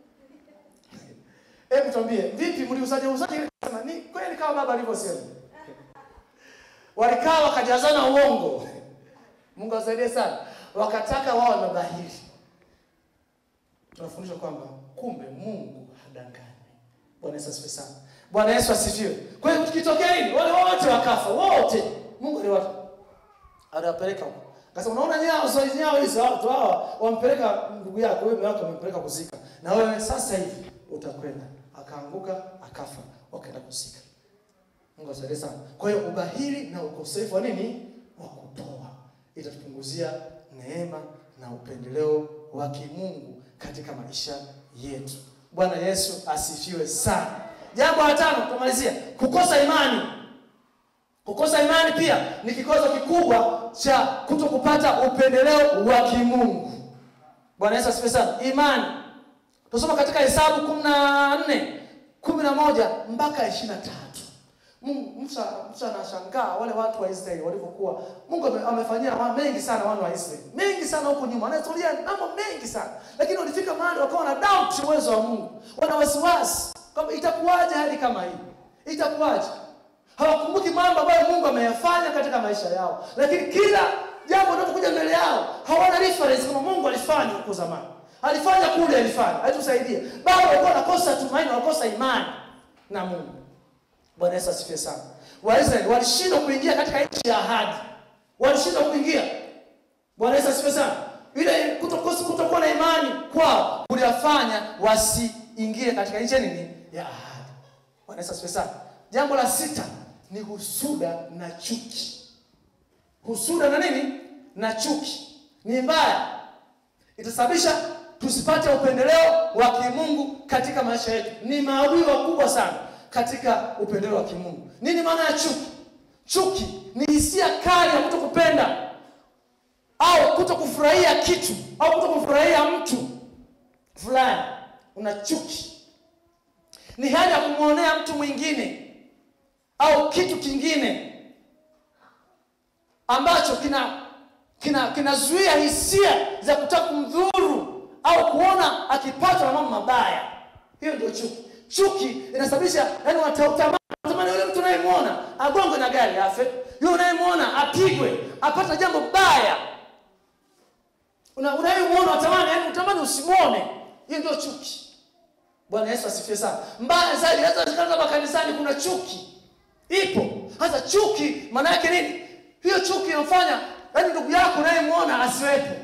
Hebu tuambie, vipi mliuzaje uzaje ile sema ni kweli kama baba alivyosema. Walikaa wakajazana uongo. Mungu asaidie sana. Wakataka wao mabahili. Tunafundishwa kwamba kumbe Mungu hadanganyi. Bwana Yesu asifiwe sana. Bwana Yesu asifiwe. Kwa hiyo tukitokea nini? Wale wote wakafa, wote. Mungu aliwapa. Aliwapeleka huko. Akasema unaona nyao sio hizi nyao hizo watu hawa wampeleka ndugu yako wewe wako wamempeleka kuzika. Na wewe sasa hivi utakwenda. Akaanguka akafa, wakaenda kuzika. Mungu asaidie sana. Kwa hiyo ubahili na ukosefu wa nini? Wa kutoa itatupunguzia neema na upendeleo wa kimungu katika maisha yetu. Bwana Yesu asifiwe sana. Jambo la tano tumalizia, kukosa imani. Kukosa imani pia ni kikwazo kikubwa cha kuto kupata upendeleo wa kimungu. Bwana Yesu asifiwe sana. Imani Tusoma katika Hesabu kumi na nne kumi na moja mpaka ishirini na tatu. Mungu Musa, Musa anashangaa wale watu wa Israeli walivyokuwa. Mungu ame- amefanyia wa- mengi sana wana wa Israeli, mengi sana huko nyuma, anahistoria mambo mengi sana, lakini walifika mahali wakawa na doubt uwezo wa Mungu, wana wasiwasi kwamba itakuwaje hali kama hii, itakuwaje? Hawakumbuki mambo ambayo Mungu ameyafanya katika maisha yao, lakini kila jambo linalokuja mbele yao hawana reference kama Mungu alifanya huko zamani alifanya kule, alifanya alitusaidia. Bado walikuwa wanakosa tumaini, wanakosa imani na Mungu. Bwana Yesu asifiwe sana. Waisraeli walishindwa kuingia katika nchi ya ahadi, walishindwa kuingia. Bwana Yesu asifiwe sana. Ile kutokosa kutokuwa na imani kwao kuliwafanya wasiingie katika nchi ya nini ya ahadi. Bwana Yesu asifiwe sana. Jambo la sita ni husuda na chuki. Husuda na nini na chuki ni mbaya itasababisha tusipate upendeleo wa kimungu katika maisha yetu. Ni maadui wakubwa sana katika upendeleo wa kimungu. Nini maana ya chuki? Chuki ni hisia kali ya kuto kupenda au kuto kufurahia kitu au kuto kufurahia mtu fulani. Una chuki, ni hali ya kumwonea mtu mwingine au kitu kingine ambacho kina kina kinazuia hisia za kutaka kumdhuru au kuona akipatwa na mambo mabaya. Hiyo ndio chuki. Chuki inasababisha yani, watatamani tamani yule mtu unayemwona agongwe na gari afe, yule unayemwona apigwe, apata jambo baya. Una unayemwona unatamani, yani unatamani usimwone. Hiyo ndio chuki. Bwana Yesu asifiwe sana. Mbaya zaidi hata katika makanisani kuna chuki. Ipo. Hasa chuki maana yake nini? Hiyo chuki inafanya yaani ndugu yako unayemwona asiwepo.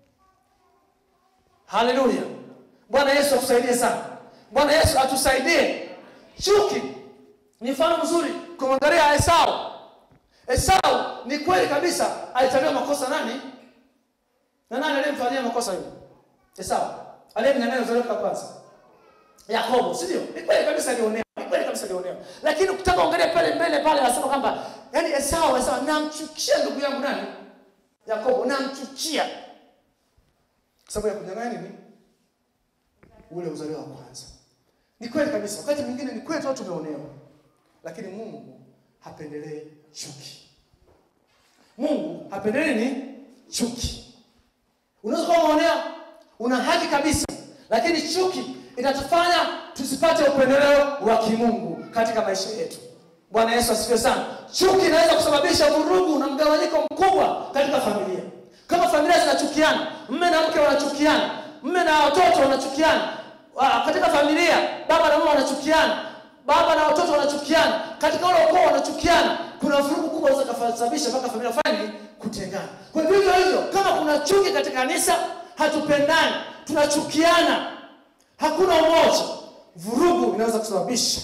Haleluya. Bwana Yesu atusaidie sana. Bwana Yesu atusaidie. Chuki ni mfano mzuri kumwangalia Esau. Esau ni kweli kabisa alitabiwa makosa nani? Na nani aliyemfanyia makosa hiyo? Esau. Aliyemnyang'anya uzao wa kwanza. Yakobo, si ndio? Ni kweli kabisa alionewa. Ni kweli kabisa alionewa. Lakini ukitaka kuangalia pale mbele pale anasema kwamba yani Esau Esau namchukia ndugu yangu nani? Yakobo namchukia. Sababu ya kunyang'anya nini? Ule uzalio wa kwanza. Ni kweli kabisa. Wakati mwingine ni kweli tu tumeonewa. Lakini Mungu hapendelee chuki. Mungu hapendelee nini? Chuki. Unaweza kuwa umeonewa, una haki kabisa, lakini chuki inatufanya tusipate upendeleo wa kimungu katika maisha yetu. Bwana Yesu asifiwe sana. Chuki inaweza kusababisha vurugu na mgawanyiko mkubwa katika familia. Kama familia zinachukiana, mme na mke wanachukiana, mme na watoto wanachukiana, wa- katika familia baba na mama wanachukiana, baba na watoto wanachukiana, katika ule ukoo wanachukiana, kuna vurugu kubwa inaweza kusababisha mpaka familia fani kutengana. Kwa hivyo hivyo hivyo, kama kuna chuki katika kanisa, hatupendani, tunachukiana, hakuna umoja, vurugu inaweza kusababisha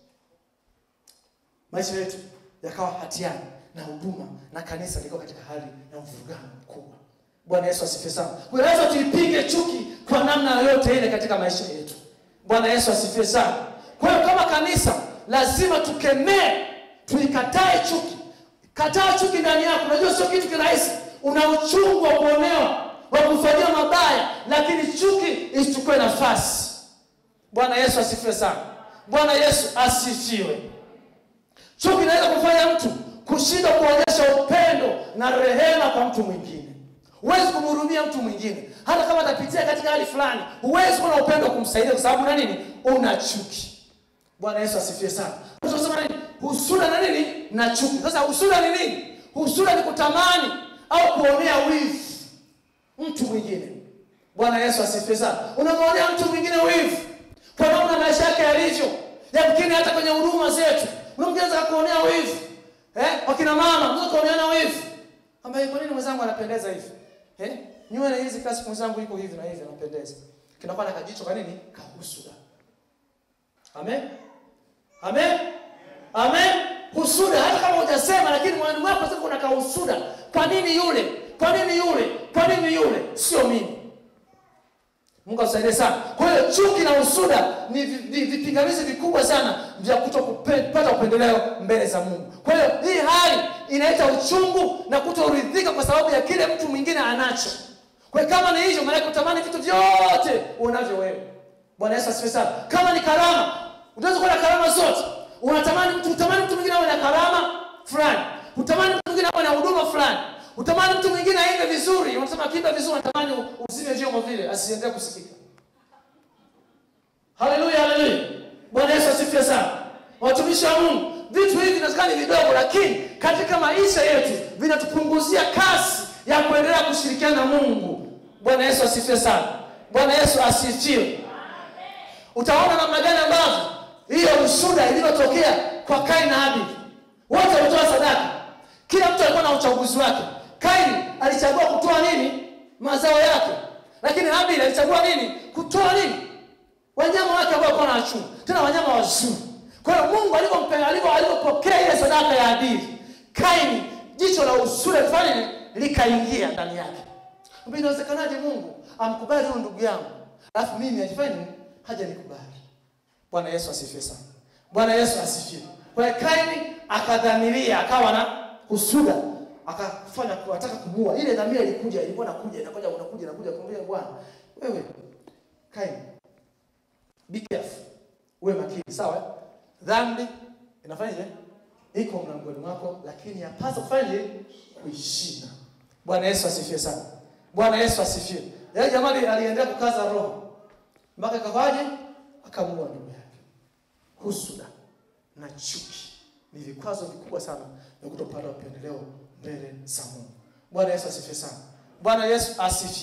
maisha yetu yakawa hatiani na huduma na kanisa liko katika hali ya mvurugano mkubwa. Bwana Yesu asifiwe sana. Kwa hiyo lazima tuipige chuki kwa namna yoyote ile katika maisha yetu. Bwana Yesu asifiwe sana. Kwa hiyo kama kanisa lazima tukemee, tuikatae chuki. Kataa chuki ndani yako. Unajua sio kitu kirahisi. Una uchungu wa kuonewa, wa kufanyia mabaya, lakini chuki isichukue nafasi. Bwana Yesu asifiwe sana. Bwana Yesu asifiwe. Chuki inaweza kufanya mtu kushindwa kuonyesha upendo na rehema kwa mtu mwingine. Huwezi kumhurumia mtu mwingine, hata kama atapitia katika hali fulani, huwezi kuwa na upendo wa kumsaidia kwa sababu na nini? Una chuki. Bwana Yesu asifiwe sana. Tunasema nini? Husuda na nini? Na chuki. Sasa husuda ni nini? Husuda ni kutamani au kuonea wivu mtu mwingine. Bwana Yesu asifiwe sana. Unamwonea mtu mwingine wivu kwa namna maisha yake yalivyo, yamkini hata kwenye huduma zetu unamgeza kuonea wivu eh? Wakina mama unaweza kuoneana wivu, ambaye kwa nini mwenzangu anapendeza hivi eh? Nywele hizi kasi mwenzangu iko hivi na hivi anapendeza, kinakuwa na kajicho kwa nini? Kahusuda. Amen, amen, amen. Husuda, hata kama hujasema, lakini moyoni mwako sasa kuna kahusuda. Kwa nini yule? Kwa nini yule? Kwa nini yule? Sio mimi. Mungu atusaidie sana. Kwa hiyo chuki na usuda ni vi- vi- vipingamizi vikubwa sana vya kutopata upendeleo mbele za Mungu. Kwa hiyo hii hali inaleta uchungu na kutoridhika kwa sababu ya kile mtu mwingine anacho. Kwa hiyo kama ni hivyo, maana utamani vitu vyote unavyo wewe. Bwana Yesu asifiwe sana. Kama ni karama, unaweza kuwa na karama zote. Unatamani mtu utamani mtu mwingine awe na karama fulani. Utamani mtu mwingine awe na huduma fulani. Utamani mtu mwingine aimbe vizuri. Unasema akiimba vizuri unatamani uzime vyombo vile asiendelee kusikika. Haleluya, haleluya. Bwana Yesu asifiwe sana. Watumishi wa Mungu, vitu hivi vinawezekana ni vidogo, lakini katika maisha yetu vinatupunguzia kasi ya kuendelea kushirikiana na Mungu. Bwana Yesu asifiwe sana. Bwana Yesu asifiwe. Utaona namna gani ambavyo hiyo ushuda ilivyotokea kwa Kaini na Habili. Wote walitoa sadaka, kila mtu alikuwa na uchaguzi wake. Kaini alichagua kutoa nini? Mazao yake, lakini Habili alichagua nini? Kutoa nini? Wanyama wake ambao walikuwa na chungu, tena wanyama wazuri. Kwa hiyo Mungu alivyompe- alivyo- alivyopokea ile sadaka ya Habili, Kaini jicho la usura lifanye nini? likaingia ndani yake. Mbona inawezekanaje Mungu amkubali huyu ndugu yangu, alafu mimi ajifanye nini? haja nikubali. Bwana Yesu asifiwe sana. Bwana Yesu asifiwe. Kwa hiyo Kaini akadhamiria, akawa na husuda, akafanya kuwataka kumuua. Ile dhamira ilikuja, ilikuwa nakuja, inakuja, unakuja, inakuja, kumwambia Bwana, wewe Kaini, be careful, uwe makini, sawa? Dhambi inafanyaje? Iko mlangoni mwako, lakini yapasa kufanyaje? Kuishinda. Bwana Yesu asifiwe sana. Bwana Yesu asifiwe. Yeye jamani aliendelea kukaza roho mpaka ikawaje? Akamuua ndugu yake. Husuda na chuki ni vikwazo vikubwa sana vya kutopata upendeleo mbele za Mungu. Bwana Yesu asifiwe sana. Bwana Yesu asifiwe.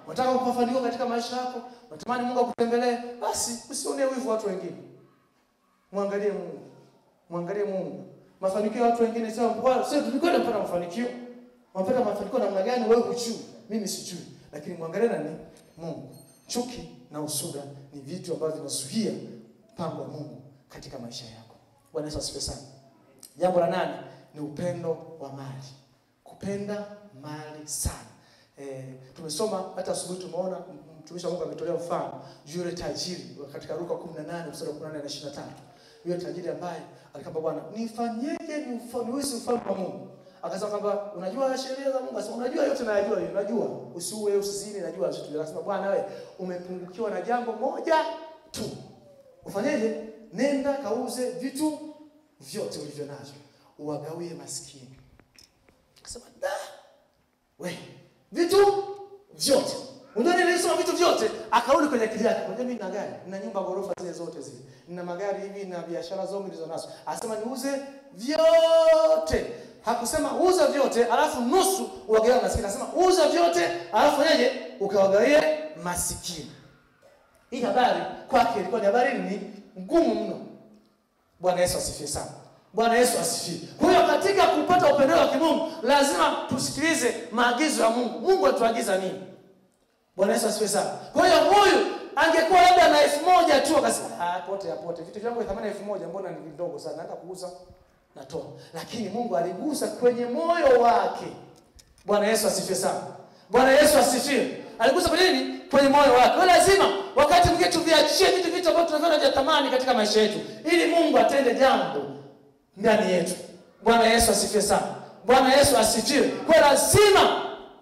unataka kufanikiwa katika maisha yako, unatamani Mungu akutembelee, basi usionee wivu watu wengine. Mwangalie Mungu. Mwangalie Mungu. Mafanikio ya watu wengine sio kwa sio tulikwenda kupata mafanikio. Unapata mafanikio namna gani wewe hujui? Mimi sijui. Lakini mwangalie nani? Mungu. Chuki na usuda ni vitu ambavyo vinazuia mpango wa Mungu katika maisha yako. Bwana Yesu asifiwe sana. Jambo la nane ni upendo wa mali. Kupenda mali sana. Eh, tumesoma hata asubuhi tumeona mtumishi wa Mungu ametolea mfano juu yule tajiri katika Luka 18 mstari wa 18 na 23. Yule tajiri ambaye alikwambia Bwana, nifanyeje ni niusi ufalme wa Mungu? Akasema kwamba unajua sheria za Mungu, akasema unajua yote nayajua hiyo, unajua usiue, usizini, najua vitu. Akasema Bwana, wewe umepungukiwa na jambo moja tu. Ufanyeje? Nenda kauze vitu vyote ulivyo navyo, uwagawie maskini. Akasema da, we vitu vyote Unajua nilisema vitu vyote, akarudi kwenye akili yake. Unajua mimi nina gari, nina nyumba ghorofa zile zote zile. Nina magari hivi na biashara zangu nilizo nazo. Anasema niuze vyote. Hakusema uza vyote alafu nusu uwagawie maskini. Anasema uza vyote alafu fanyaje? Ukawagawie masikini. Hii habari kwake ilikuwa ni habari ni ngumu mno. Bwana Yesu asifiwe sana. Bwana Yesu asifiwe. Kwa hiyo katika kupata upendeleo wa kimungu lazima tusikilize maagizo ya Mungu. Mungu atuagiza nini? Bwana Yesu asifiwe sana. Kwa hiyo huyu angekuwa labda na elfu moja tu akasema, ah, pote apote. Vitu vyangu vya thamani elfu moja mbona ni vidogo sana? Naenda kuuza natoa. Lakini Mungu aligusa kwenye moyo wake. Bwana Yesu asifiwe sana. Bwana Yesu asifiwe. Aligusa kwenye nini? Kwenye moyo wake. Kwa lazima wakati mwingine tuviachie vitu vitu ambavyo tunaviona vya thamani katika maisha yetu ili Mungu atende jambo ndani yetu. Bwana Yesu asifiwe sana. Bwana Yesu asifiwe. Kwa lazima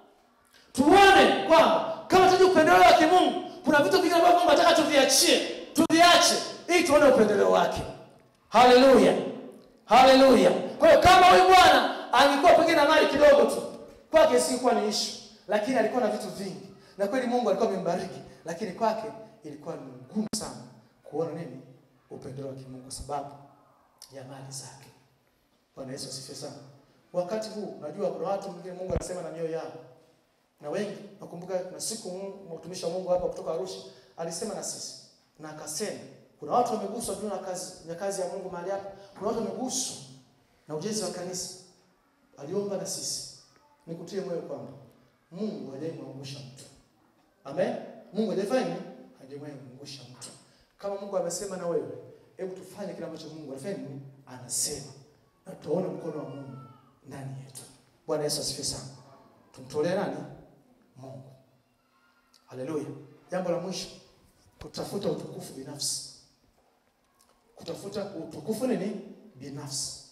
tuone kwamba kama tunajua upendeleo wa kimungu, kuna vitu vingine ambavyo Mungu anataka tuviachie, tuviache ili tuone upendeleo wake. Haleluya, haleluya. Kwa hiyo kama huyu bwana angekuwa pengine na mali kidogo tu, kwake si kuwa ni ishu, lakini alikuwa na vitu vingi, na kweli Mungu alikuwa amembariki, lakini kwake ilikuwa ni ngumu sana kuona nini upendeleo wa kimungu kwa sababu ya mali zake. Bwana Yesu asifiwe sana. Wakati huu najua kuna watu wengine Mungu anasema na mioyo yao na wengi nakumbuka kuna siku mtumishi wa Mungu hapa kutoka Arusha alisema na sisi na akasema kuna watu wameguswa juu na kazi ya kazi ya Mungu mahali hapa. Kuna watu wameguswa na ujenzi wa kanisa. Aliomba na sisi. Nikutie moyo kwamba Mungu hajamwangusha mtu. Amen. Mungu hajafanya hajamwangusha mtu. Kama Mungu amesema na wewe, hebu tufanye kile ambacho Mungu anafanya anasema. Na tuone mkono wa Mungu ndani yetu. Bwana Yesu asifiwe sana. Tumtolee nani? Mungu. Haleluya. Jambo la mwisho, kutafuta utukufu binafsi. Kutafuta utukufu nini? Binafsi.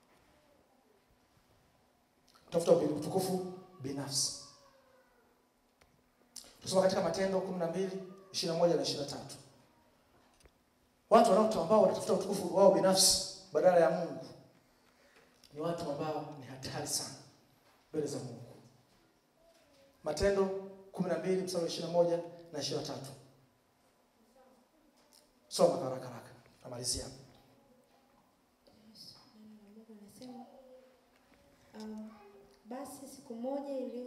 Kutafuta utukufu binafsi. Tusoma katika Matendo 12, 21 na 23. Watu wanaotu ambao wanatafuta utukufu wao binafsi badala ya Mungu ni watu ambao ni hatari sana mbele za Mungu. Matendo 12 mstari wa 21 na 23. Soma haraka haraka. Namalizia. Neno la Mungu linasema um, basi siku moja iliyo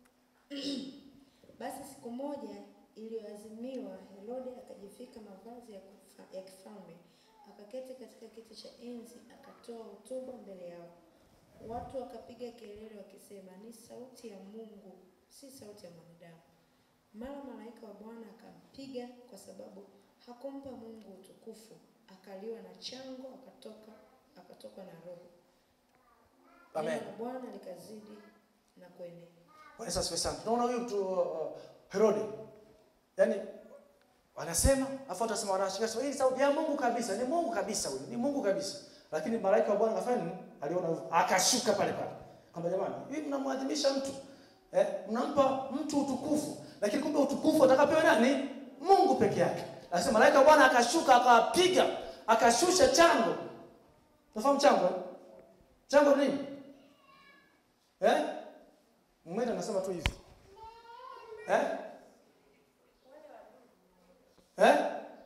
basi siku moja iliyoazimiwa, Herode akajivika mavazi ya, kufa, ya kifalme akaketi katika kiti cha enzi, akatoa hotuba mbele yao. Watu wakapiga kelele wakisema, ni sauti ya Mungu, si sauti ya mwanadamu. Mara malaika wa Bwana akampiga kwa sababu hakumpa Mungu utukufu, akaliwa na chango, akatoka akatokwa na roho. Amen. Neno la Bwana likazidi na kuenea. Bwana Yesu asifiwe sana. Tunaona huyu mtu uh, Herode. Yaani wanasema afu atasema wanashika sema hii sauti ya Mungu kabisa, ni Mungu kabisa huyu, ni Mungu kabisa. Lakini malaika wa Bwana akafanya nini? Aliona hivyo, akashuka pale pale. Kwamba jamani, hivi mnamwadhimisha mtu. Eh, mnampa mtu utukufu, lakini kumbe utukufu atakapewa nani? Mungu peke yake. Anasema malaika wa Bwana akashuka akawapiga, akashusha chango. Unafahamu chango? eh? Chango ni nini? Eh? Mwenda anasema tu hivi. Eh? Eh?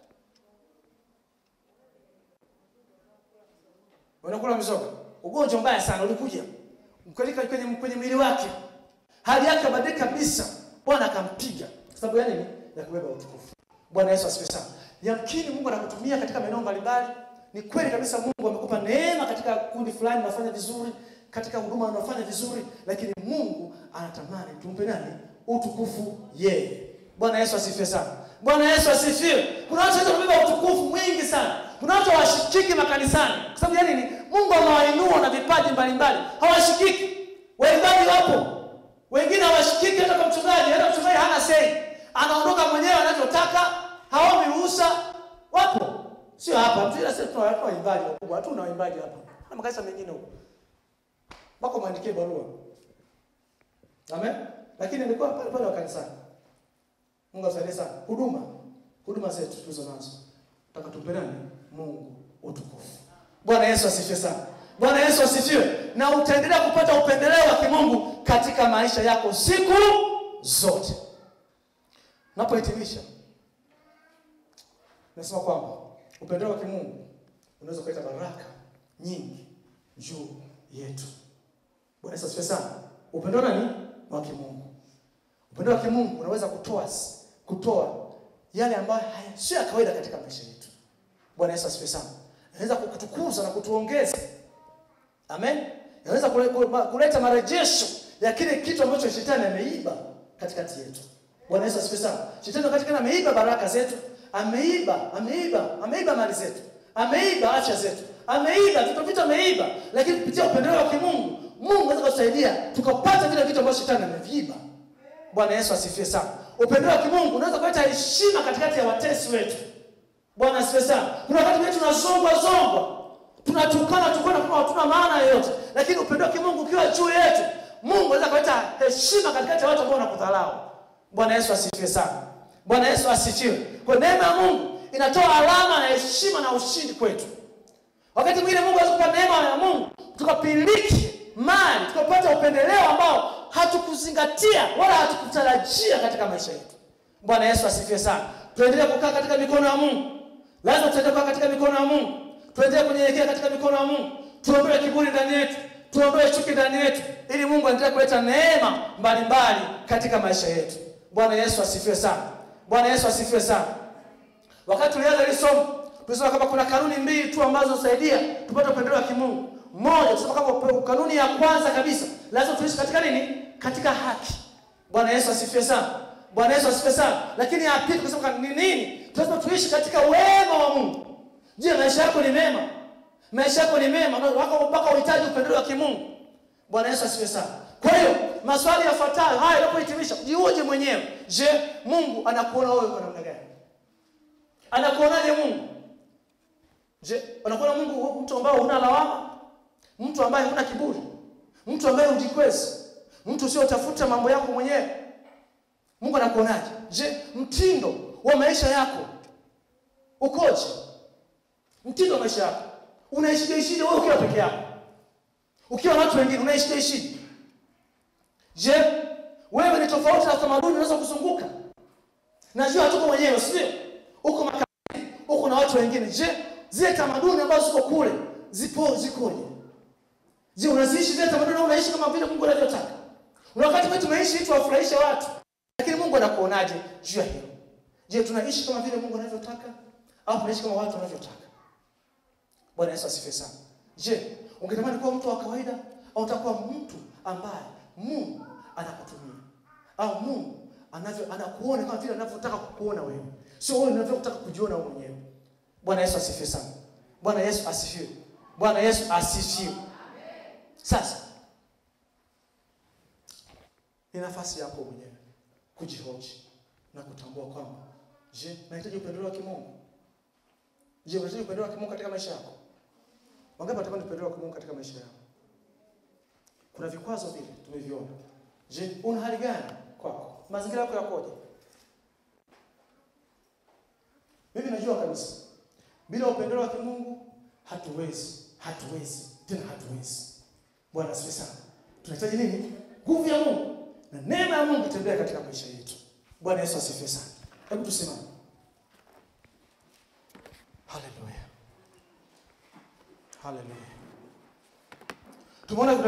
Unakula mizoga. Ugonjwa mbaya sana ulikuja. Mkalika kwenye kwenye mwili wake. Hali yake badilika kabisa. Bwana akampiga. sababu ya nini? Ya kubeba utukufu. Bwana Yesu asifiwe sana. Yamkini Mungu anakutumia katika maeneo mbalimbali. Ni kweli kabisa Mungu amekupa neema katika kundi fulani unafanya vizuri, katika huduma unafanya vizuri, lakini Mungu anatamani tumpe nani? Utukufu yeye. Bwana Yesu asifiwe sana. Bwana Yesu asifiwe. Kuna watu wanaweza kubeba utukufu mwingi sana. Kuna watu hawashikiki makanisani. Kwa sababu ya nini? Mungu amewainua na vipaji mbalimbali. Hawashikiki. Waimbaji wapo. Wengine hawashikiki hata kwa mchungaji, hata mchungaji hana sei. Anaondoka mwenyewe anavyotaka, haombi ruhusa. Wapo. Sio hapa. Mtu ila sisi tuna watu waimbaji wakubwa. Hatuna waimbaji hapa. Na makanisa mengine huko. Mpaka mwandikie barua. Amen. Lakini nilikuwa pale pale wa kanisani. Mungu asaidie sana. Huduma. Huduma zetu tulizo nazo. Nataka tumpe nani? Mungu utukufu. Bwana Yesu asifiwe sana. Bwana Yesu asifiwe. Na utaendelea kupata upendeleo wa kimungu katika maisha yako siku zote. Napohitimisha, nasema kwamba upendeleo wa kimungu unaweza kuleta baraka nyingi juu yetu. Bwana Yesu asifiwe sana. Upendeleo nani? Wa kimungu. Upendo wa kimungu unaweza kutoa kutoa yale ambayo haya sio ya kawaida katika maisha yetu. Bwana Yesu asifiwe sana. Inaweza kutukuza na kutuongeza. Amen. Inaweza kuleta marejesho ya kile kitu ambacho shetani ameiba katikati yetu. Bwana Yesu asifiwe sana. Shetani wakati kana ameiba baraka zetu, ameiba, ameiba, ameiba mali zetu, ameiba afya zetu, ameiba vitu vitu ameiba, lakini kupitia upendeleo wa kimungu, Mungu anaweza kutusaidia tukapata vile vitu ambavyo shetani ameviiba. Bwana Yesu asifiwe sana. Upendo wa kimungu unaweza kuleta heshima katikati ya watesi wetu. Bwana asifiwe sana. Kuna wakati wetu tunazongwa zongwa. Tunatukana tukana kama hatuna maana yoyote. Lakini upendo wa kimungu ukiwa juu yetu, Mungu anaweza kuleta heshima katikati ya watu ambao wanakudharau. Bwana Yesu asifiwe sana. Bwana Yesu asifiwe. Kwa neema ya Mungu inatoa alama na heshima na ushindi kwetu. Wakati mwingine Mungu anaweza kupa neema ya Mungu tukapiliki mali, tukapata upendeleo ambao hatukuzingatia wala hatukutarajia katika maisha yetu. Bwana Yesu asifiwe sana. Tuendelee kukaa katika mikono ya Mungu. Lazima tuendelee kukaa katika mikono ya Mungu. Tuendelee kunyenyekea katika mikono ya Mungu. Tuondoe kiburi ndani yetu, tuondoe chuki ndani yetu, ili Mungu aendelee kuleta neema mbalimbali katika maisha yetu. Bwana Yesu asifiwe sana. Bwana Yesu asifiwe sana. Wakati tulianza hili somo, tulisema kama kuna kanuni mbili tu ambazo husaidia tupate upendeleo wa kimungu. Moja, tusema kama kanuni ya kwanza kabisa, lazima tuishi katika nini? Katika haki. Bwana Yesu asifiwe sana. Bwana Yesu asifiwe sana. Lakini ya pili kusema ni nini? Lazima tuishi katika wema wa Mungu. Je, maisha yako ni mema? Maisha yako ni mema wako mpaka uhitaji upendeleo wa kimungu. Bwana Yesu asifiwe sana. Kwa hiyo maswali yafuatayo haya yanapohitimisha, jiuje mwenyewe. Je, Mungu anakuona wewe kwa namna gani? Anakuonaje Mungu? Je, anakuona Mungu mtu ambaye huna lawama? Mtu ambaye huna kiburi? Mtu ambaye hujikwezi? Mtu usiotafuta mambo yako mwenyewe? Mungu anakuonaje? Je, mtindo wa maisha yako ukoje? Mtindo wa maisha yako unaishije ishije wewe ukiwa peke yako? Ukiwa na watu wengine unaishije ishije? Je, wewe ni tofauti na tamaduni unaweza kuzunguka? Najua hatuko mwenyewe, sio? Uko makabila, uko na watu wengine. Je, zile tamaduni ambazo ziko kule zipo zikoje? Je, unaziishi zile tamaduni au unaishi kama vile Mungu anavyotaka? Una wakati wetu tunaishi ili tuwafurahishe watu, lakini Mungu anakuonaje juu ya hilo? Je, tunaishi kama vile Mungu anavyotaka au tunaishi kama watu wanavyotaka? Bwana Yesu asifiwe sana. Je, ungetamani kuwa mtu wa kawaida au utakuwa mtu ambaye Mungu anakutumia au Mungu anavyo anakuona kama vile anavyotaka kukuona wewe, sio wewe unavyotaka kujiona wewe mwenyewe. Bwana Yesu asifiwe sana. Bwana Yesu asifiwe. Bwana Yesu asifiwe. Sasa ni nafasi yako mwenyewe kujihoji na kutambua kwamba, je, nahitaji upendeleo wa kimungu? Je, unahitaji upendeleo wa kimungu katika maisha yako? Wangapi wanatamani upendeleo wa kimungu katika maisha yao? Kuna vikwazo vile tumeviona. Je, una hali gani kwako? Mazingira yako yakoje? Mimi najua kabisa bila upendeleo wa kimungu hatuwezi, hatuwezi tena, hatuwezi. Bwana asifiwe sana. Tunahitaji nini? Nguvu ya Mungu na neema ya Mungu itembee katika maisha yetu. Bwana Yesu asifiwe sana. Hebu tusimame. Haleluya, haleluya. Tumeona